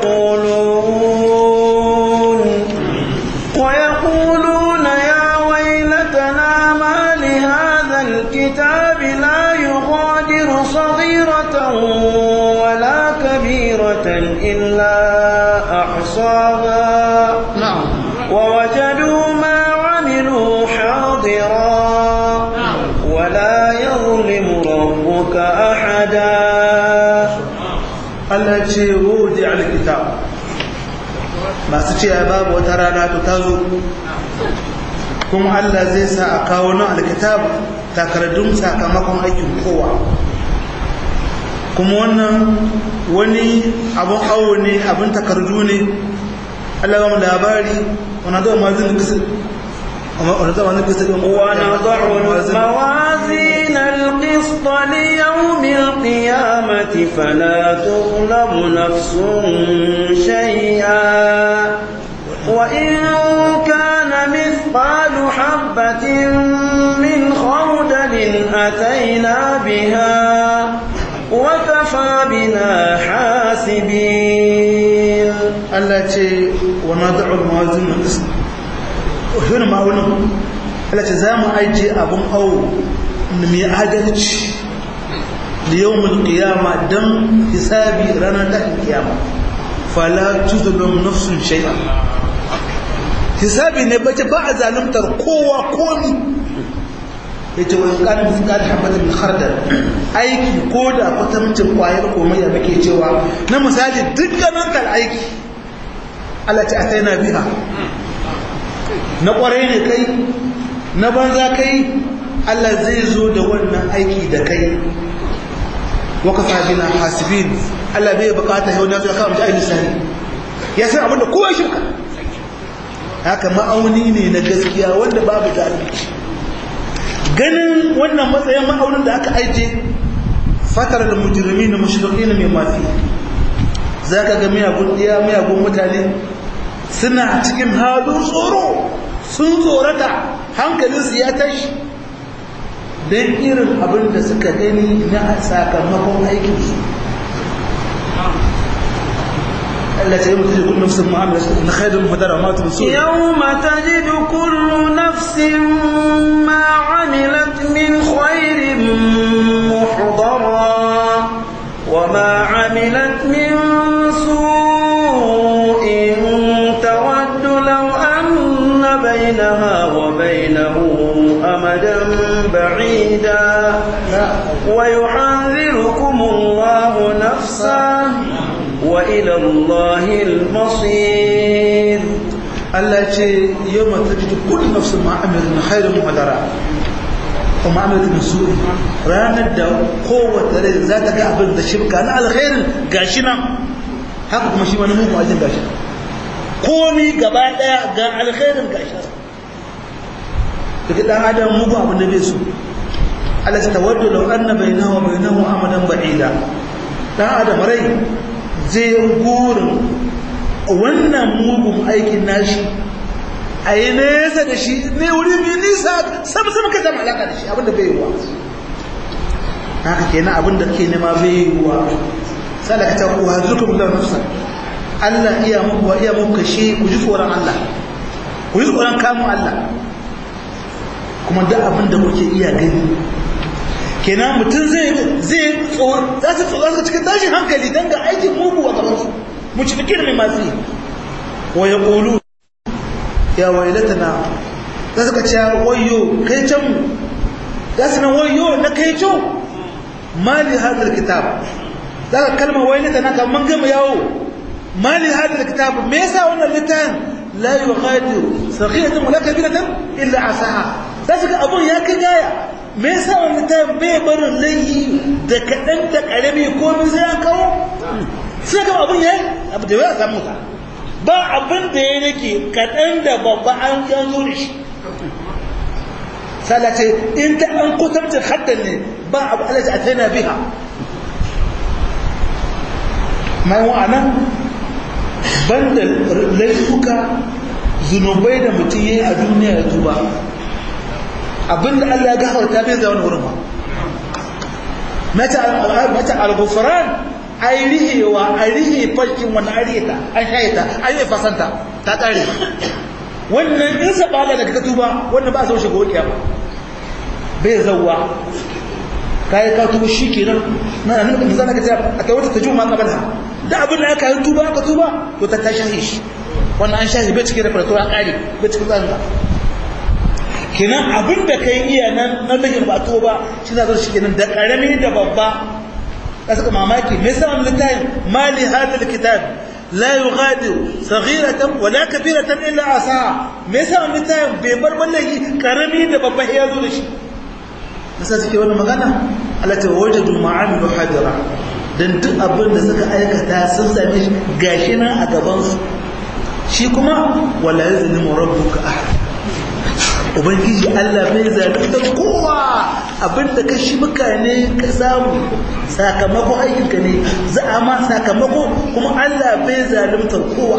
ويقولون ويقولون يا ويلتنا ما لهذا الكتاب لا يغادر صغيرة ولا كبيرة إلا أحصاها na'am ووجدوا ما عملوا حاضرا ولا يظلم ربك أحدا Allah ya ce wudi alkitab masu ce ai babu wata rana to ta zo kuma Allah zai sa a kawo nan alkitab takardun sakamakon aikin kowa kuma wannan wani abun awo ne abin takardu ne Allah ba mu labari wani zama mazin kisa wani zama mazin kisa ونضع الموازين القسط ليوم القيامة فلا تظلم نفس شيئا وإن كان مثقال حبة من خردل أتينا بها وكفى بنا حاسبين Allah ce wa na da'ul mawazin na ƙasa wani ma'aunin Allah ce za mu ajiye abin awo mai adalci da yau mul kiyama don hisabi ranar tashin kiyama fala tuzulun nafsun shay'a hisabi ne bace ba a zaluntar kowa komi ya ce wani ƙarin misali habbatin min khardal aiki ko da kwatamcin kwayar komai da muke cewa na misali dukkanin kal aiki Allah ce a sai na biha na kwarai ne kai na banza kai Allah zai zo da wannan aiki da kai waka fabina hasibin Allah bai bukata yau na zuwa kawo mutu ainihin sani ya san abinda kowa shirka haka ma'auni ne na gaskiya wanda babu zalunci ganin wannan matsayin ma'aunin da aka aije fatar da mujirmi na mashirki na mai mafi za ka ga miyagun ɗiya miyagun mutane suna cikin halin tsoro sun tsorata hankalinsu ya tashi don irin abin da suka gani na sakamakon aikinsu Allah ta yi mutu da kullum sun ma'amala na khairun madara ma tu su يوم تجد كل نفس ما عملت من خير محضرا وما عملت من سوء تود لو أن بينها وبينه أمدا بعيدا ويحذركم الله نفسه وإلى الله المصير Allah ce yau mata ji kullu nafsu ma'amala na khairun madara wa ma'amala min su'i ranar da kowace rai za ta ga abin da shirka na alkhairin gashi nan haka kuma shi wani mugun ajin gashi komi gaba daya ga alkhairin gashi daga dan adam mugu abin da bai so Allah ta tawaddu law anna bainahu wa bainahu amadan ba'ida dan adam rai zai gurin wannan mugun aikin nashi a yi nesa da shi ne wuri mai nisa sam sam ka zama alaka da shi abinda bai yiwuwa haka kenan abinda ke nema bai yiwuwa sai da ka ta kuwa zuka bulla nafsa Allah iya muku wa iya muku kashe ku ji tsoron Allah ku ji tsoron kamun Allah kuma duk abinda kuke iya gani kenan mutum zai zai tsoro za su tsoro cikin tashin hankali don ga aikin mugu a gabansu mu ci fikir mai masu yi wa ya ƙolu ya wailatana za su ka ce wayo kai can mu za su nan wayo na kai can mali hadar kitab za ka kalma wailatana kamar gama yawo mali hadar kitab me yasa wannan littafin la yughadiru saghiratan wala kabiratan illa asaha za su ga abun ya kai gaya me yasa wannan ta bai barin laihi da kaɗan da ƙarami ko min sai an kawo sai ga abun yayi abu da ya samu ka ba abin da ya rike kaɗan da babba an yanzu da shi salace in ta an kutarta haddan ne ba abu alaji a tana biha mai wa'anan banda laifuka zunubai da mutum ya yi a duniya ya tuba abinda Allah ya gafarta bai zai wani wurin ba mata al-ghufran ai rihewa a rihe farkin wani an rihe ta an shaye ta an yi fasanta ta tsare wannan in sabala daga ka tuba wannan ba a zo shiga wakiya ba bai zauwa kayi ka tuba shi kenan na nan da zan ka ce a kai wata tajuma kabala da abin da aka yi tuba aka tuba to ta ta shahi shi wannan an shahi bai cikin repertoire an kare bai cikin zanga kenan abin da kai iya nan nan da ba to ba shi na zo shi kenan da karami da babba ka saka mamaki me yasa wannan littafin mali hadal kitab la yughadiru saghiratan wala kabiratan illa asaha me yasa wannan littafin bai bar wallahi karami da babba ya zo da shi nasa suke wani magana Allah ta wajadu ma'amilu hadira dan duk abin da suka aikata sun same shi gashi nan a gaban su shi kuma wala yazlimu rabbuka ahad ubangiji Allah bai zalunta kowa abinda ka shi mutane ka samu sakamakon aikinka ne za a ma sakamako kuma Allah bai zalunta kowa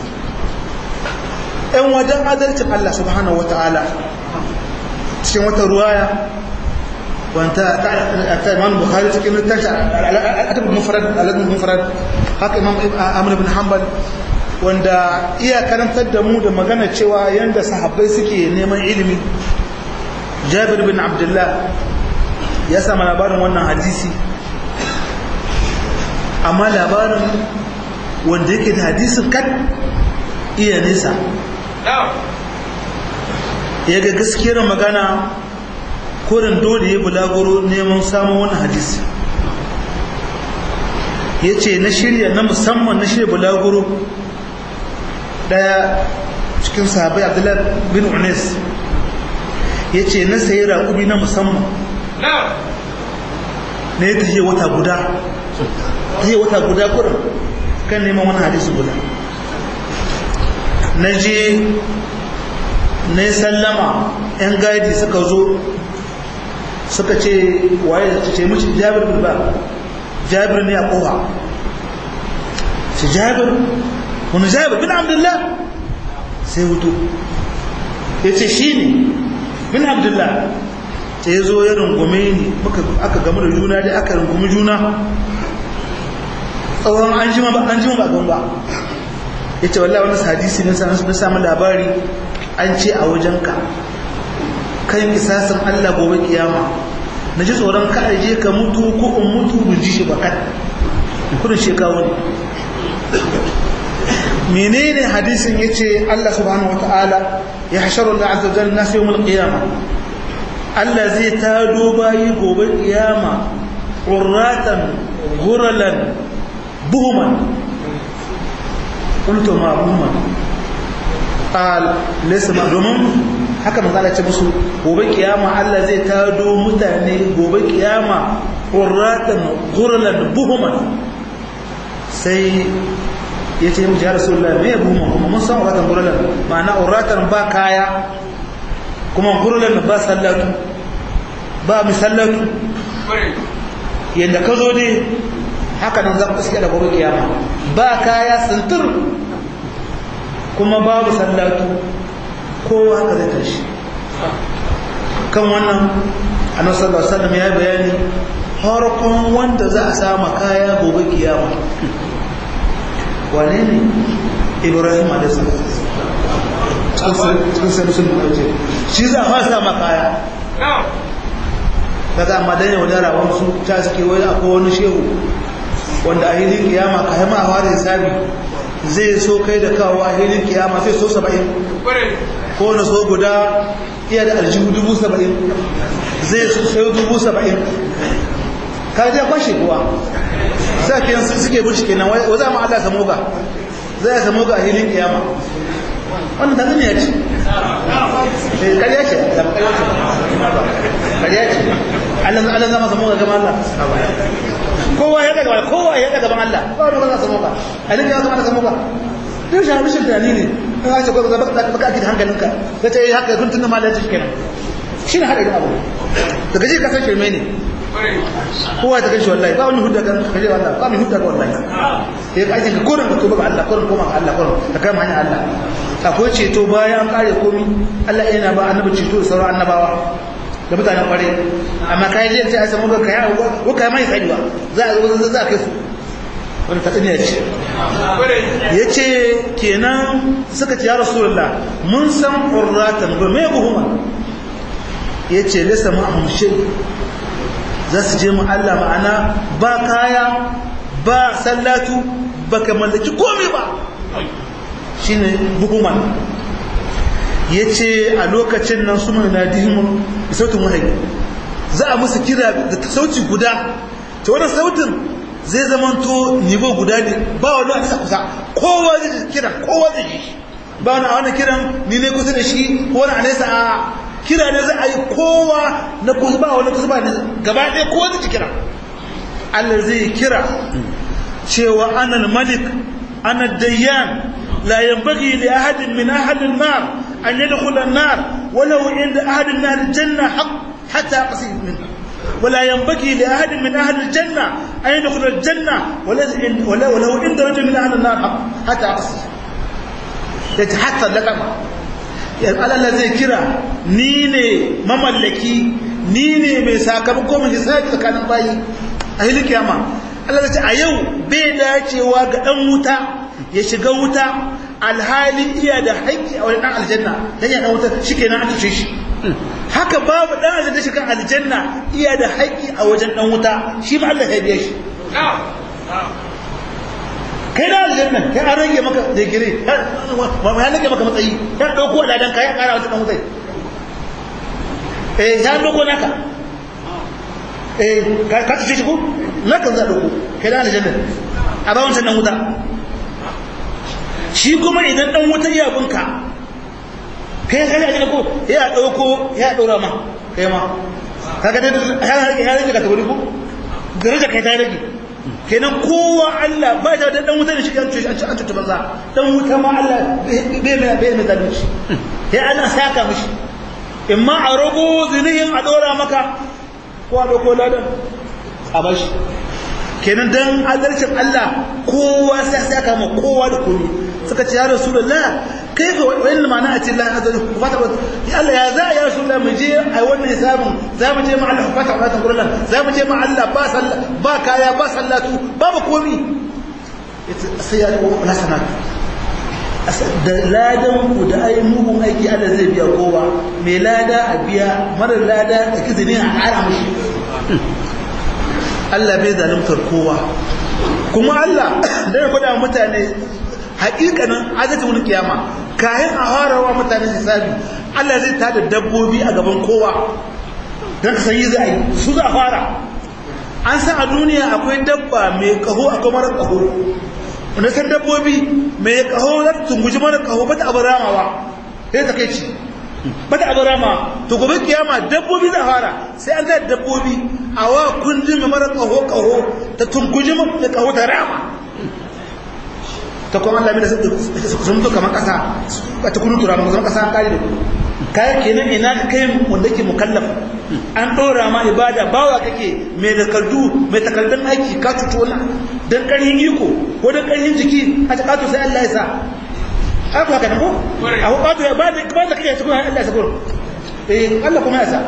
ɗan wajen adalcin Allah subhanahu wa ta'ala cikin wata ruwaya wanta ta imam bukhari cikin tashi adab mufrad aladun mufrad haka imam amr ibn hanbal wanda iya karantar da mu da magana cewa yanda sahabbai suke neman ilimi jabir bin abdullah ya sama labarin wannan hadisi amma labarin wanda yake da hadisin kan iya nesa ya ga gaskiyar magana kurin dole ya bulaguro neman samun wani hadisi ya ce na shirya na musamman na shirya bulaguro daya cikin sahabai abdullahi bin unes ya ce na sayi raƙubi na musamman na ya tafiye wata guda tafiye wata guda kurin kan neman wani hadisi guda na je na sallama 'yan gadi suka zo suka ce waye da ce mishi jabir bin ba jabir ne a kowa ce jabir wani jabir bin abdullah sai hutu yace shine bin abdullah sai ya zo ya rungume ni aka gamu da juna dai aka rungumi juna tsawon an jima ba an jima ba gan ba ya ce wallahi wani hadisi na sanar na samu labari an ce a wajenka kan kisasin Allah gobe kiyama na ji tsoron ka aje ka mutu ko in mutu bin ji shi ba kan kudin shekaru ne menene hadisin yace Allah subhanahu wataala ya hasharu Allah azza wajalla nas yawmul qiyamah Allah zai tado bayi gobe kiyama qurratan ghuralan buhuman qultu ma buhuman qal laysa ma domin haka manzo Allah ce musu gobe kiyama Allah zai tado mutane gobe kiyama qurratan ghuralan buhuman sai ya ce mu ya rasulullah me buhuman kuma mun san uratan ghuralan ma'ana uratan ba kaya kuma ghuralan ba sallatu ba misallatu yadda ka zo ne haka nan za ku iske da gobe kiyama ba kaya sintir kuma babu sallatu kowa haka zai tashi kan wannan annabi sallallahu alaihi wasallam ya bayani harkon wanda za a sama kaya gobe kiyama wane ne ibrahim alaihi salam cikin sai musulmi ɗauke shi za a sama kaya daga amma dan yaudara wasu ta suke wani akwai wani shehu wanda a hilin kiyama ka haima a ware sabi zai so kai da kawo a hilin kiyama sai so saba'in ko na so guda iya da aljihu dubu saba'in zai so sai dubu saba'in ka je kwashe kuwa sa ke yansu suke bushi kenan wa za mu Allah samu ga zai samu ga a hilin kiyama wannan da zane ya ce ƙarya ce da ƙarya ce ƙarya ce Allah zama samu ga gama Allah kowa ya daga kowa ya daga ban Allah ba wanda ba za samu ka alin ya zama da samu ka din shi mishin tunani ne in ka ce ko ba ka ake da hankalinka ka ce haka kun tunna mallan shi kenan shi ne hada abu daga ji ka san shirme ne kowa ta kashi wallahi ba wani hudda kan kaje wallahi ba mai hudda ga wallahi sai ka ajin ka korin ka tuba ga Allah korin koma ga Allah korin ka kama hanyar Allah akwai ceto bayan an kare komi Allah yana ba annabi ceto da sauran annabawa da mutanen kware amma kai je sai a samu ga kai ko kai mai tsariwa za a zo za a kai su wani tatsuniya ce ya ce kenan suka ce ya rasulullah mun san ƙurratan ba mai buhuma ya ce lissa ma'ahun shi za su je mu Allah ma'ana ba kaya ba sallatu ba ka mallaki komai ba shi ne buhuman ya ce a lokacin nan su mai nadihimun da sautin wahayi za a musu kira da sauti guda ta wani sautin zai zamanto nivo guda ne ba wani a kusa kowa zai kira kowa zai yi ba wani a wani kiran ni ne kusa da shi ko wani a nesa a kira ne za a yi kowa na kusa ba wani kusa ba ne gaba ɗaya kowa zai kira Allah zai kira cewa anan malik ana dayyan لا ينبغي لأحد من أهل النار أن يدخل النار ولو عند أهل النار الجنة حق حتى قصير منه ولا ينبغي لأحد من أهل الجنة أن يدخل الجنة ولو, ولو عند رجل من أهل النار حق حتى قصير يتحتى لكما Allah Allah zai kira ni ne mamallaki ni ne mai sakamako mai hisabi tsakanin bayi a hilin kiyama Allah zai ce a yau bai dacewa ga dan wuta ya shiga wuta alhali iya da haƙƙi a wani ɗan aljanna dan ya ɗan wuta shi kenan an tuce shi haka babu ɗan aljanna shiga aljanna iya da haƙƙi a wajen ɗan wuta shi ma Allah ya biya shi kai da aljanna kai an rage maka da gire ya rage maka matsayi ya ɗauko ladan ka ya ƙara wata ɗan wutai eh ya ɗauko naka eh ka tuce shi ko naka za ɗauko kai da aljanna a ba wancan ɗan wuta shi kuma idan dan wuta ya bunka kai kai ajin ko ya dauko ya daura ma kai ma kaga dai ya rage ya rage ka tabari ko daraja kai ta rage kenan kowa Allah ba ta dan wuta da shi an ci an ci an ci banza dan wuta ma Allah bai mai bai mai zalunci sai ana saka mishi imma a rago zinihin a dora maka ko a dauko ladan a bashi kenan dan adalcin Allah kowa sai saka ma kowa da komai suka ce ya rasulullah kai fa wani ma'ana a ce la azza fata ya Allah ya za ya rasulullah mu je ai wannan hisabin za mu je ma Allah fata fata gurin za mu je ma Allah ba sallah ba kaya ba sallatu babu komi sai ya ko na sanatu da ladan ku da ai mugun aiki Allah zai biya kowa mai lada a biya mara lada da kizini a ƙara mushi Allah bai zalimtar kowa kuma Allah da ya gwada mutane hakikanin azatul kiyama kayan a harawa mutane hisabi Allah zai tada dabbobi a gaban kowa dan ka yi zai su za fara an san a duniya akwai dabba mai kaho akwai mara kaho wanda san dabbobi mai kaho za ta tunguji mara kaho bata abu ramawa sai ta kai ci bata abu rama to gobe kiyama dabbobi za fara sai an zai dabbobi a wa kundin mai mara kaho kaho ta tunguji mai kaho ta rama ta kuma Allah mai sun mutu kamar kasa ba ta kunu tura zama kasa an kare da kayan kenan ina kai wanda ke mukallaf an ɗora ma ibada bawa kake mai takardu mai takardun aiki ka cuto wani don ƙarfin iko ko don ƙarfin jiki a ta ƙato sai Allah ya sa haka haka ko a ko ƙato ya ba da ba da kake cikin Allah ya sa gurin eh Allah kuma ya sa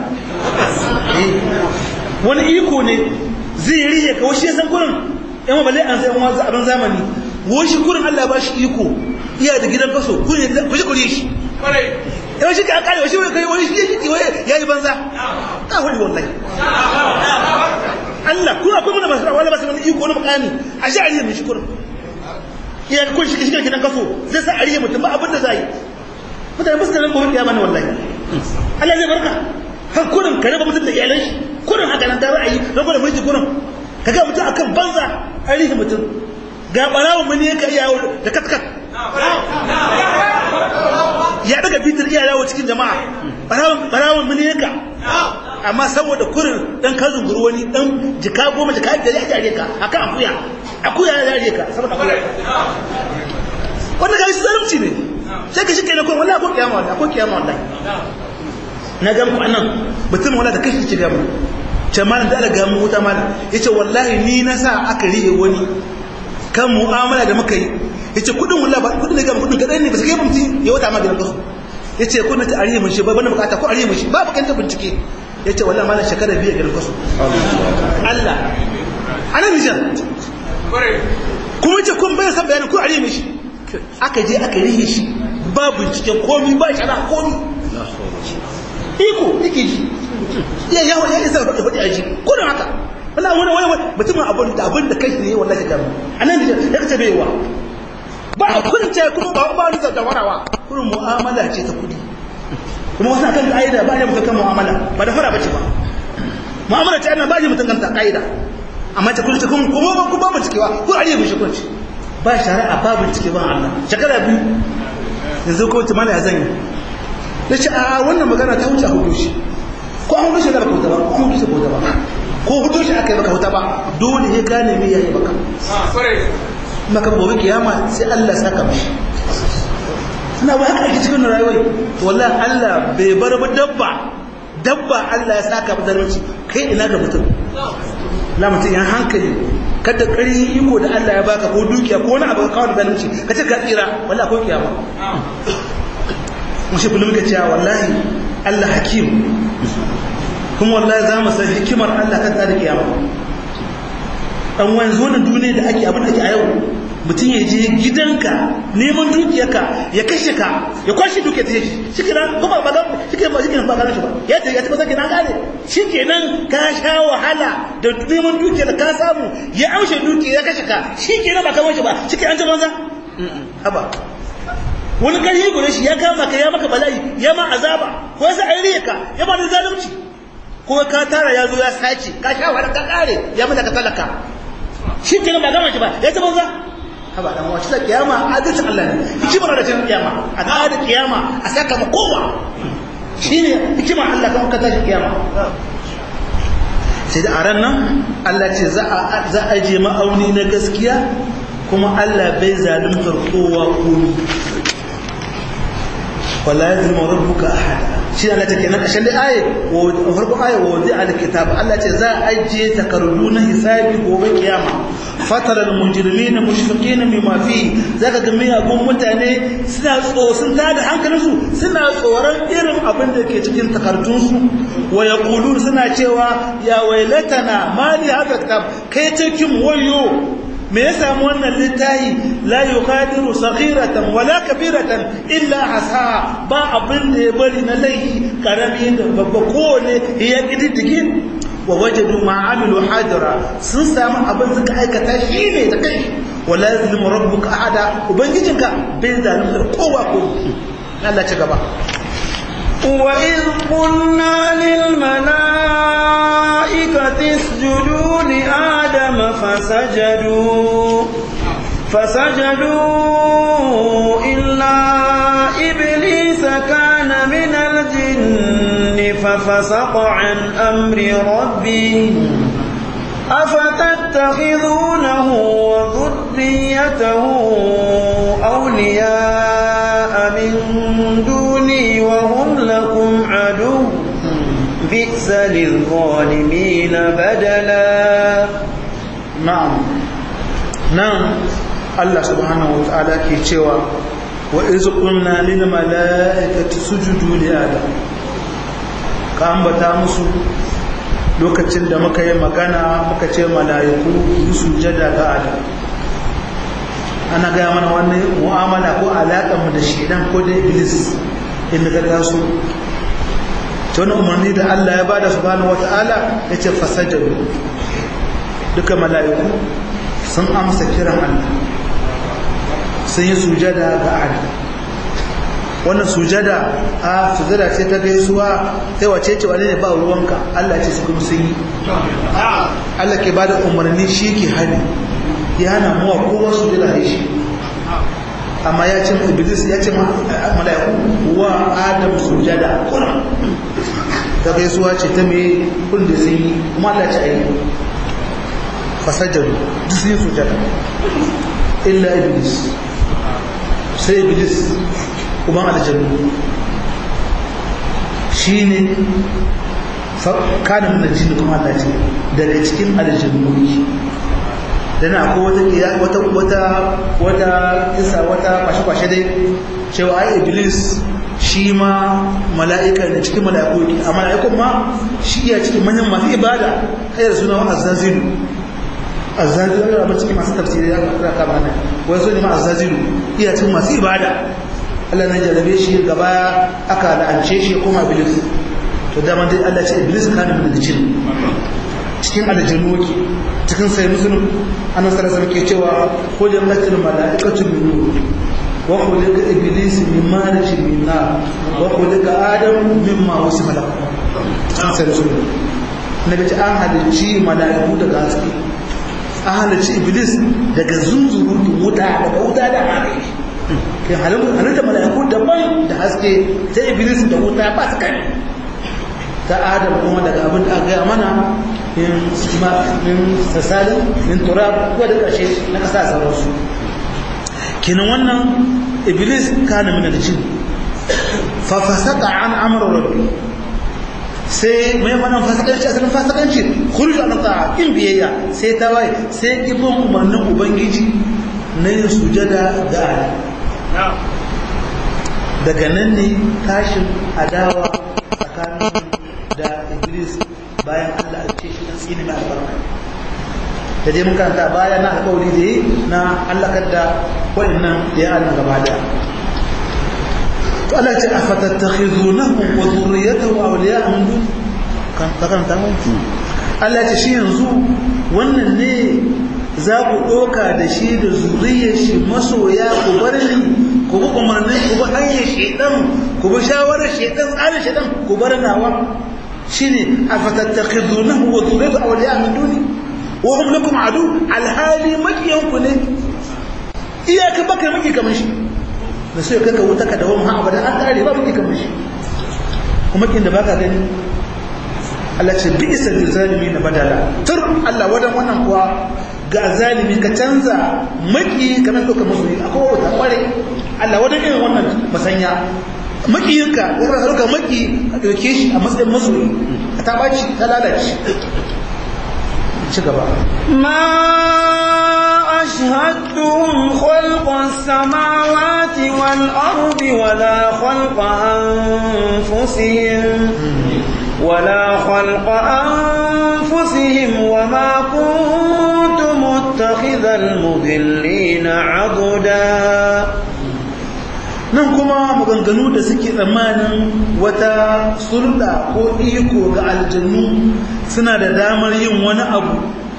wani iko ne zai riye ka wasu ya san gurin yan balle an sai wani abin zamani washi gurin Allah ba shi iko iya da gidan kaso ku shi kuri shi yau shi ka kare washi kai wani shi yake ya yi banza ka wani wallahi Allah kuma akwai mana masu wani masu wani iko na mukami a shi ariya mai shi kurin iya kun shi shigar gidan kaso zai sa ariya mutum ba abin da za yi mutane ba su da nan gobe kiyama ne wallahi Allah zai barka har kurin ka raba mutum da iyalan shi kurin haka nan da ra'ayi raba da mulki kurin ka ga mutum akan banza ariya mutum ga barawon mani yake iya da katkat ya daga bitir iya yawo cikin jama'a barawon barawon mani yake amma saboda kurin dan ka zunguru wani dan jika goma jika da ya jare ka akan akuya akuya ya jare ka saboda akuya wannan ga shi zalunci ne sai ka shi kai na kun wallahi ko kiyama wallahi ko kiyama wallahi na ga mu annan mutum wallahi da kashi ci ga mu jama'a da Allah ga mu wuta malam yace wallahi ni na sa aka rihe wani kan mu'amala da muka yi yace kudin wallahi ba kudin da ga kudin kadan ne ba sai mutum ya wata ma gidan kasu yace kudin ta ariye mun shi ba bana bukata ko ariye mun shi ba bukan ta bincike yace wallahi malam shekara biyu gidan kasu Allah ana nijan kuma yace kun bai san bayanin ko ariye mun shi aka je aka rihe shi ba bincike komi ba shara komi iko yake ji ya yawo ya isa faɗi faɗi a ji kudin haka wala wani wani wani mutumin abin da abin da kai ne wallahi ka anan da ya kace baiwa ba a kunce kuma ba ba ni da warawa kurin mu'amala ce ta kudi kuma wasu akan kaida ba ne mutum kan mu'amala ba da fara bace ba mu'amala ce ana ba ji mutum kan ta kaida amma ta kulce kuma kuma ba ku ba mu cikewa ko ariye mu shi kunci ba shari'a ba bincike ba Allah shekara biyu yanzu ko tumala ya zanyi yace a wannan magana ta wuce a hudu shi ko an hudu shi da ba ko ba ko an hudu shi ko ba ko hudu shi aka yi maka wuta ba dole ya gane me yayi maka maka gobe kiyama sai Allah saka mishi ina ba haka ake cikin rayuwar to wallahi Allah bai bar ba dabba dabba Allah ya saka ba zalunci kai ina ga mutum la mutum ya hankali kada ƙarfin iko da Allah ya baka ko dukiya ko wani abu ka kawo da zalunci ka ce ka tsira wallahi ko kiyama mushi kullum ka cewa wallahi Allah hakim kuma wallahi za mu san hikimar Allah kan tsari kiyama dan wanzu wannan duniya da ake abin da ake a yau mutum ya je gidanka neman dukiyarka ya kashe ka ya kwashe dukiyar ta shi shikenan kuma ba dan shikenan ba shikenan ba kana shi ba ya ce ya ce ba kenan kare shikenan ka sha wahala da neman dukiyar ka samu ya amshe dukiyar ya kashe ka shikenan ba kamar shi ba shikenan an ji banza haba wani ƙarfi gure shi ya kama ka ya maka bala'i ya ma azaba ko sai an riye ka ya ba da zalunci ko ka tara ya zo ya sace ka sha wahala ka kare ya mata ka talaka shi kenan ba gama shi ba ya ta banza haba dan wace ta kiyama adalcin Allah ne hikimar da ta kiyama a ga da kiyama a saka ma kowa shine hikimar Allah kan ka tashi kiyama sai da aran nan Allah ce za a za a je ma'auni na gaskiya kuma Allah bai zaluntar kowa komi wala yazlimu rabbuka ahada shi Allah take nan kashin da aye wa farko aye wa wadi al kitab Allah ce za a ajiye takardu na hisabi gobe kiyama fataral mujrimina mushfiqina mimma fi zaka ga miyagun mutane suna tsosun tada hankalinsu suna tsoron irin abin da ke cikin takardunsu wa yaqulun suna cewa ya wailatana mali hadha kitab kai cikin wayo me ya samu wannan littahi la yuqadiru saghiratan wala kabiratan illa asa ba abin da ya bari na laifi karami da babba kowane ya kididdige wa wajadu ma amilu hadira sun samu abin suka aikata shi ne da kai wala yazlimu rabbuka ahada ubangijinka bai zalunta kowa ko Allah ci gaba وإذ قلنا للملائكة اسجدوا لآدم فسجدوا فسجدوا إلا إبليس كان من الجن ففسق عن أمر ربه أفتتخذونه وذريته أولياء من دوني وهم لكم عدو بئس للظالمين بدلا na'am nan Allah subhanahu wa ta'ala ke cewa wa iz qulna lil mala'ikati sujudu li adam ka ambata musu lokacin da muka yi magana muka ce mala'iku yi sujada ga adam ana gaya mana wannan mu'amala ko alaƙar mu da shedan ko da iblis inda ka taso ta wani umarni da Allah ya bada subhanahu wa ta'ala ya ce fasajadu duka mala'iku sun amsa kiran Allah sun yi sujada ga Adam wannan sujada a sujada ce ta gaisuwa sai wace ce wani ne ba ruwanka Allah ce su kuma sun yi Allah ke bada umarni shi ke hani ya hana muwa kowa sujada ya shi amma ya ce iblis ya ce mala'iku wa adam sujada kuna ta gaisuwa ce ta mai kun da sun yi kuma Allah ce ayi fasajjaru duk sun yi sujada illa iblis sai iblis kuma aljannu shi ne kanin na jini kuma Allah ce daga cikin aljannu dana ko wata wata wata isa wata kwashe-kwashe dai cewa ai iblis shi ma mala'ika ne cikin mala'iku yake a mala'ikun ma shi iya cikin manyan masu ibada kai da suna azazilu azazilu ya rabu cikin masu tafsiri ya kira kama nan wai so ne ma azazilu iya cikin masu ibada Allah na jarabe shi gaba aka la'ance shi kuma iblis to dama dai Allah ce iblis kana min jin cikin aljannu wake cikin sai musulun annan sarasa ke cewa kujin latin mala'ikatu min nur wa khuliqa iblis min marij min nar wa khuliqa adam mimma wasima lahu cikin sai musulun nabi ta an halicci mala'iku daga haske an halicci iblis daga zunzurutun wuta daga wuta da hare kai halitta mala'iku daban da haske ta iblis da wuta ba su kai ta adam kuma daga abin da aka gaya mana min sasalin min turab ko da ƙarshe na ƙasa sauransu kenan wannan iblis kana min aljin fa fasaka an amra rabbi sai mai wannan fasikanci asalin fasikanci khulju an ta'a in biyayya sai ta waye sai ibn umarnin ubangiji na yin sujada ga Allah daga nan ne tashin adawa tsakanin da iblis bayan Allah a ce shi dan tsini mai albarka da dai mun karanta baya na alƙawari da yi na halakar da waɗannan da ya Allah gaba da to Allah ce afatattakhizunahu wa dhurriyyatahu awliya'a min dun kan karanta mu Allah ce shi yanzu wannan ne za ku ɗoka da shi da zuriyar shi masoya ku bar ni ku bi umarnin ku bi hanyar shaidan ku bi shawarar shaidan tsarin shaidan ku bar nawa shine afatattakhizunahu wa dhurriyyatahu awliya min duni wa hum lakum adu alhali makiyanku ne iyaka baka maki kamar shi da sai kaka wuta ka dawo ha abada an kare ba maki kamar shi kuma kin da baka gani Allah ce bi isa lil zalimin badala tur Allah wadan wannan kuwa ga zalimi ka canza maki kana doka musu akwai wata kware Allah wadan irin wannan masanya makiyinka ko ka dauka maki ka dauke shi a matsayin masoyi ta baci ta lalace ci gaba ma أشهدتهم خلق السماوات والأرض ولا خلق أنفسهم ولا خلق أنفسهم وما كنت متخذ المضلين عضدا nan kuma maganganu da suke tsammanin wata sulɗa ko iko ga aljannu suna da damar yin wani abu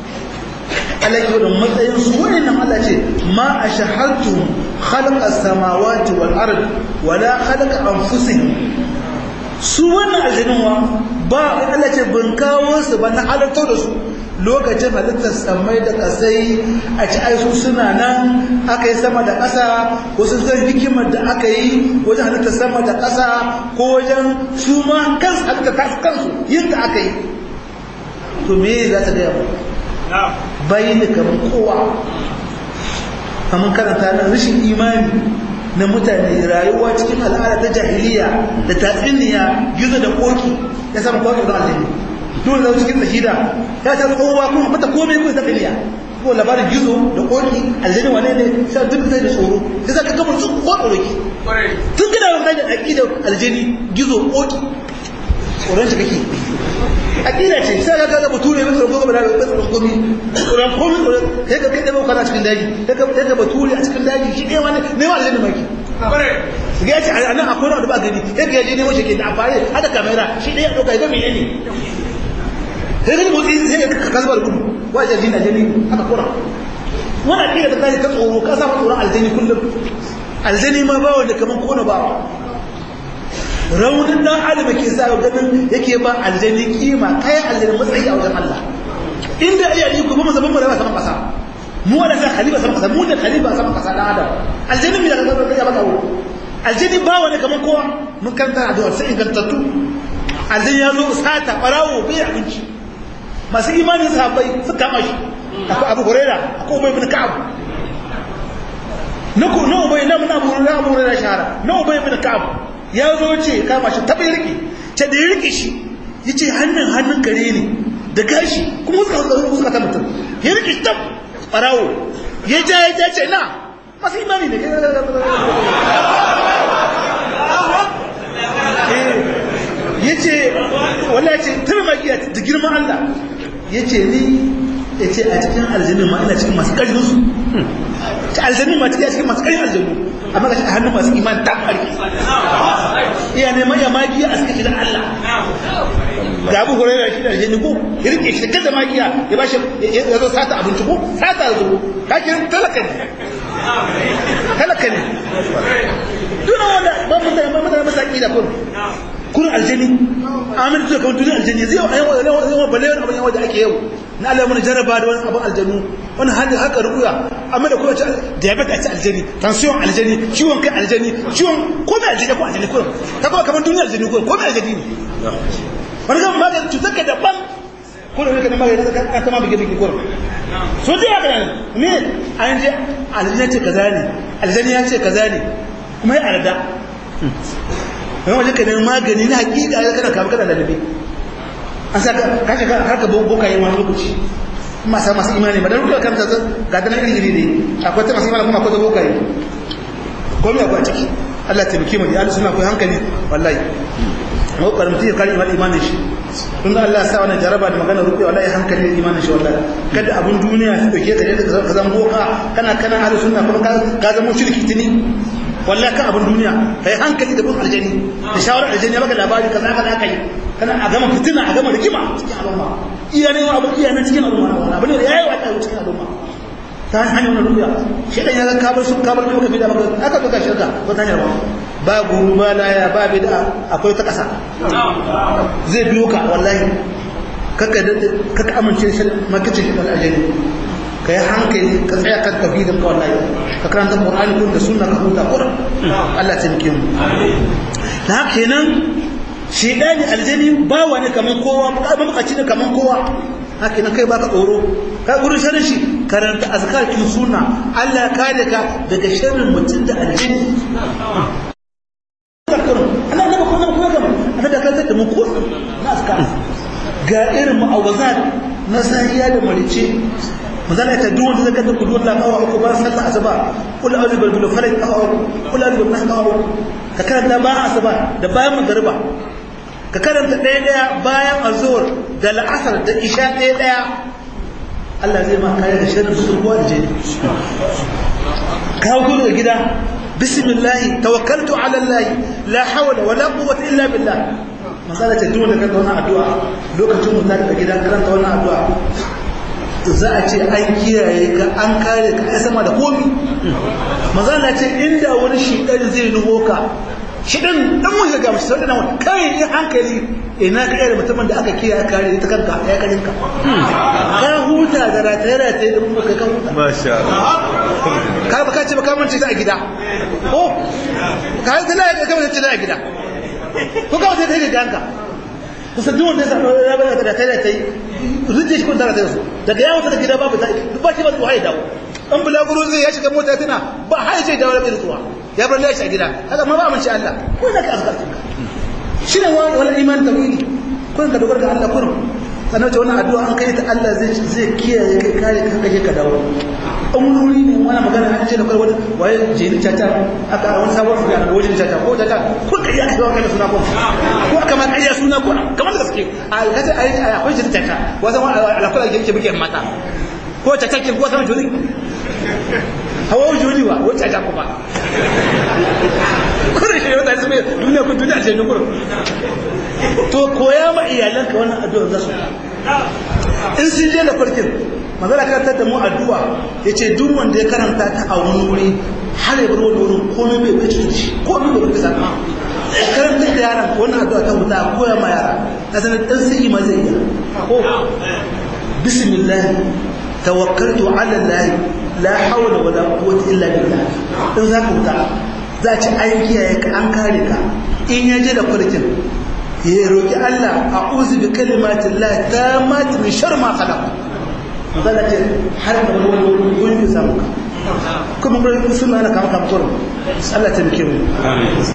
alaƙi da matsayin su waɗannan Allah ce ma a shahartu halka samawati wal ard wala halka anfusihim su wannan aljannuwa ba Allah ce ban kawo su ba na halartar da su lokacin halittar samai da kasai a ci aisu suna nan aka yi sama da ƙasa wasu zan hikimar da aka yi wajen halittar sama da ƙasa ko wajen su ma kansu halittar tasu kansu yin da aka yi to me za ta gaya bayi da kamar kowa kamar karanta na rashin imani na mutane rayuwa cikin al'ada ta jahiliya da tatsiniya gizo da koki ya samu koki da alheri dole da cikin shahida ya ta kowa kuma mata komai kuma ta kiliya ko labarin gizo da koki aljanna wane ne sai duk sai da tsoro sai zaka gaba su ko tsoroki tun gina wa kai da aqida aljani gizo koki tsoron shi kake aqida ce sai ka ga bature mai tsoron gobe da tsoron gobe tsoron komai sai ka kai da kana cikin daji sai ka kai da bature a cikin daji shi ne wani ne wa aljanna maki ga ce a nan akwai wani ba gani sai ga je ne wace ke da amfani hada kamera shi ne ya dauka ga menene sai gani motsi sai ka kasbar gudu wa jajin aljani haka kura wannan kira da kai ka tsoro ka sa tsoron aljani kullum aljani ma ba wanda kaman kona ba raunin dan adam ke sa ganin yake ba aljani kima kai aljani matsayi a wajen Allah inda iya yi kuma zaman mu da ba saman kasa mu wanda sai khalifa saman kasa mu da khalifa saman kasa dan adam aljani mi da ka ga ba kawo aljani ba wanda kaman kowa mun kanta addu'a sai ingantattu aljani ya zo sata barawo bai abinci masu imanin sahabbai su kama shi akwai abu huraira akwai ubay bin ka'ab na ku na ubay na mun abu huraira abu huraira shahara na ubay bin ka'ab ya zo ce kama shi tabai rike ce da ya rike shi yace hannun hannun kare ne da gashi kuma suka suka suka ta mutum ya rike shi tab farawo ya ja ya ja ce na masu imani ne ya ce wala ya ce tara magiya da girman Allah ya ce ni ya ce a cikin aljannin ma ina cikin masu ƙarfin su ta aljannin ma cikin masu ƙarfin aljannu amma ga shi a hannun masu iman ta ƙarfi iya neman ya magiya a cikin Allah ga abu huraira shi da aljanni ko ya rike shi da kada magiya ya bashi ya zo sata abinci ko sata zo ka kiran talaka ne talaka ne duna wanda ba mutane ba mutane masaki da kun kun aljani amin to kamar duniya aljani zai yau yau balle wani abin yawa da ake yau na Allah mun jaraba da wani abin aljanu wani hali haka ruya amma da kuma diabetes a ci aljani tension aljani ciwon kai aljani ciwon komai aljani ko aljani ko ta kuma kamar duniya aljani ko komai aljani ne wani kan magani cutar ka daban ko da kake magani ka ta ma bige bige ko so dai haka ne me an je aljani ce kaza ne aljani ya ce kaza ne kuma ya arda wani wajen ka neman magani na hakika ya kana kama kana lalabe an sa ka shiga har ka boka yi wani lokaci masu masu imani ba don ruka kan ta ga dana iri iri ne akwai ta masu imani kuma akwai ta boka yi komi akwai ciki Allah taimake mu da ahlus sunna akwai hankali wallahi mu karamti kare iman imanin shi tun da Allah ya sa wannan jaraba da magana rufe wallahi hankali da imanin shi wallahi kada abun duniya su dauke ka ka zama boka kana kana ahlus sunna kuma ka zama shirki tuni wallahi kan abin duniya kai hankali da bin aljani da shawarar aljani baka labari kaza kaza aka yi kana a gama fitina a gama rigima cikin al'umma iya ne abu iya ne cikin al'umma wannan abin da yayi wa cikin al'umma ta hanyar wannan duniya shi dan ya ga kabar sun kabar kai bida baka aka doka shirka ko ta hanyar ba guru ba laya ba bid'a akwai ta kasa zai biyo ka wallahi kaka kaka amince shi makicin aljani ka yi hankali ka tsaya kan tauhidin ka wallahi ka karanta qur'ani kun da sunna ka huta qur'an Allah ta miki mu da haka kenan shedani aljani ba wani kaman kowa ba makaci ne kaman kowa haka nan kai baka tsoro ka gurin sharrin shi karanta azkar kin sunna Allah ya kare ka daga sharrin mutum da aljani Allah ne ba kuma kuma ga ana da kanta da mu ko na azkar ga irin mu'awazat na sahiya da marice manzala ya duk wanda zai kanta kudu Allah kawa uku ba sallah asuba kul a'udhu bil bil falaq kawa uku kul a'udhu bil nas kawa uku ka karanta bayan asuba da bayan magriba ka karanta ɗaya ɗaya bayan azhur da la'asar da isha ɗaya ɗaya Allah zai ma kare da sharri su ruwa da jini ka hau daga gida bismillah tawakkaltu ala Allah la hawla wala quwwata illa billah masala ce duk da karanta wannan addu'a lokacin mu ta daga gida karanta wannan addu'a za a ce an kiyaye ka an kare ka ai sama da komi mazala ce inda wani shidan zai nuho ka shidan dan mun ga musu sai dan kai in hankali ina ka da mutumin da aka kiyaye kare ta kanka ya karin ka ka huta da rataye rataye da kuma kai ka huta masha Allah ka ba ka ce ba ka mance ta a gida ko ka yi tana ka mance ta a gida ko ka wata ta da ganka kusa duk wanda ya samu ya bayyana da kai da kai zuciya shi kun tara ta su daga yawon ta gida babu ta ba shi ba su haye dawo an bulaguro zai ya shiga mota tana ba haye ce dawo bai zuwa ya bar lashi a gida haka ma ba mun ci Allah ko da ka azkar shi ne wani iman tawili kun ka dogara ga Allah kurum sannan ce wannan addu'a an kai ta Allah zai zai kiyaye kai kare ka kaje ka dawo umururi ne wani magana an ce da kai wani waye jini tata aka wani sabon fuga da wajen tata ko tata ko kai aka zo kai suna ko ko kamar kai suna ko kamar da gaske a kace ai akwai jini tata wasan alakula yake buke mata ko tata ke ko sama juri hawa juri wa ko tata kuma kurin shi wata su duniya ku duniya ce ne kurin to koya ma iyalanka wannan addu'a za su in sun je da farkin magana karantar da mu addu'a ya ce duk wanda ya karanta ta a wani wuri har ya bar wani wurin komai bai bai cutar shi komai bai bai zama karantar da yaran wannan addu'a ta wuta a koya ma yara na sanar ɗan sai ma zai yi ko bismillah tawakkaltu ala allah la hawla wala quwwata illa billah in za ka wuta za ci an kiyaye ka an kare ka in ya je da farkin ya roki Allah a'udhu bi kalimatin la tammat min sharri ma khalaq zalace har da wani wani wani samu ka kuma suna na kama kama kurum Allah ta muke mu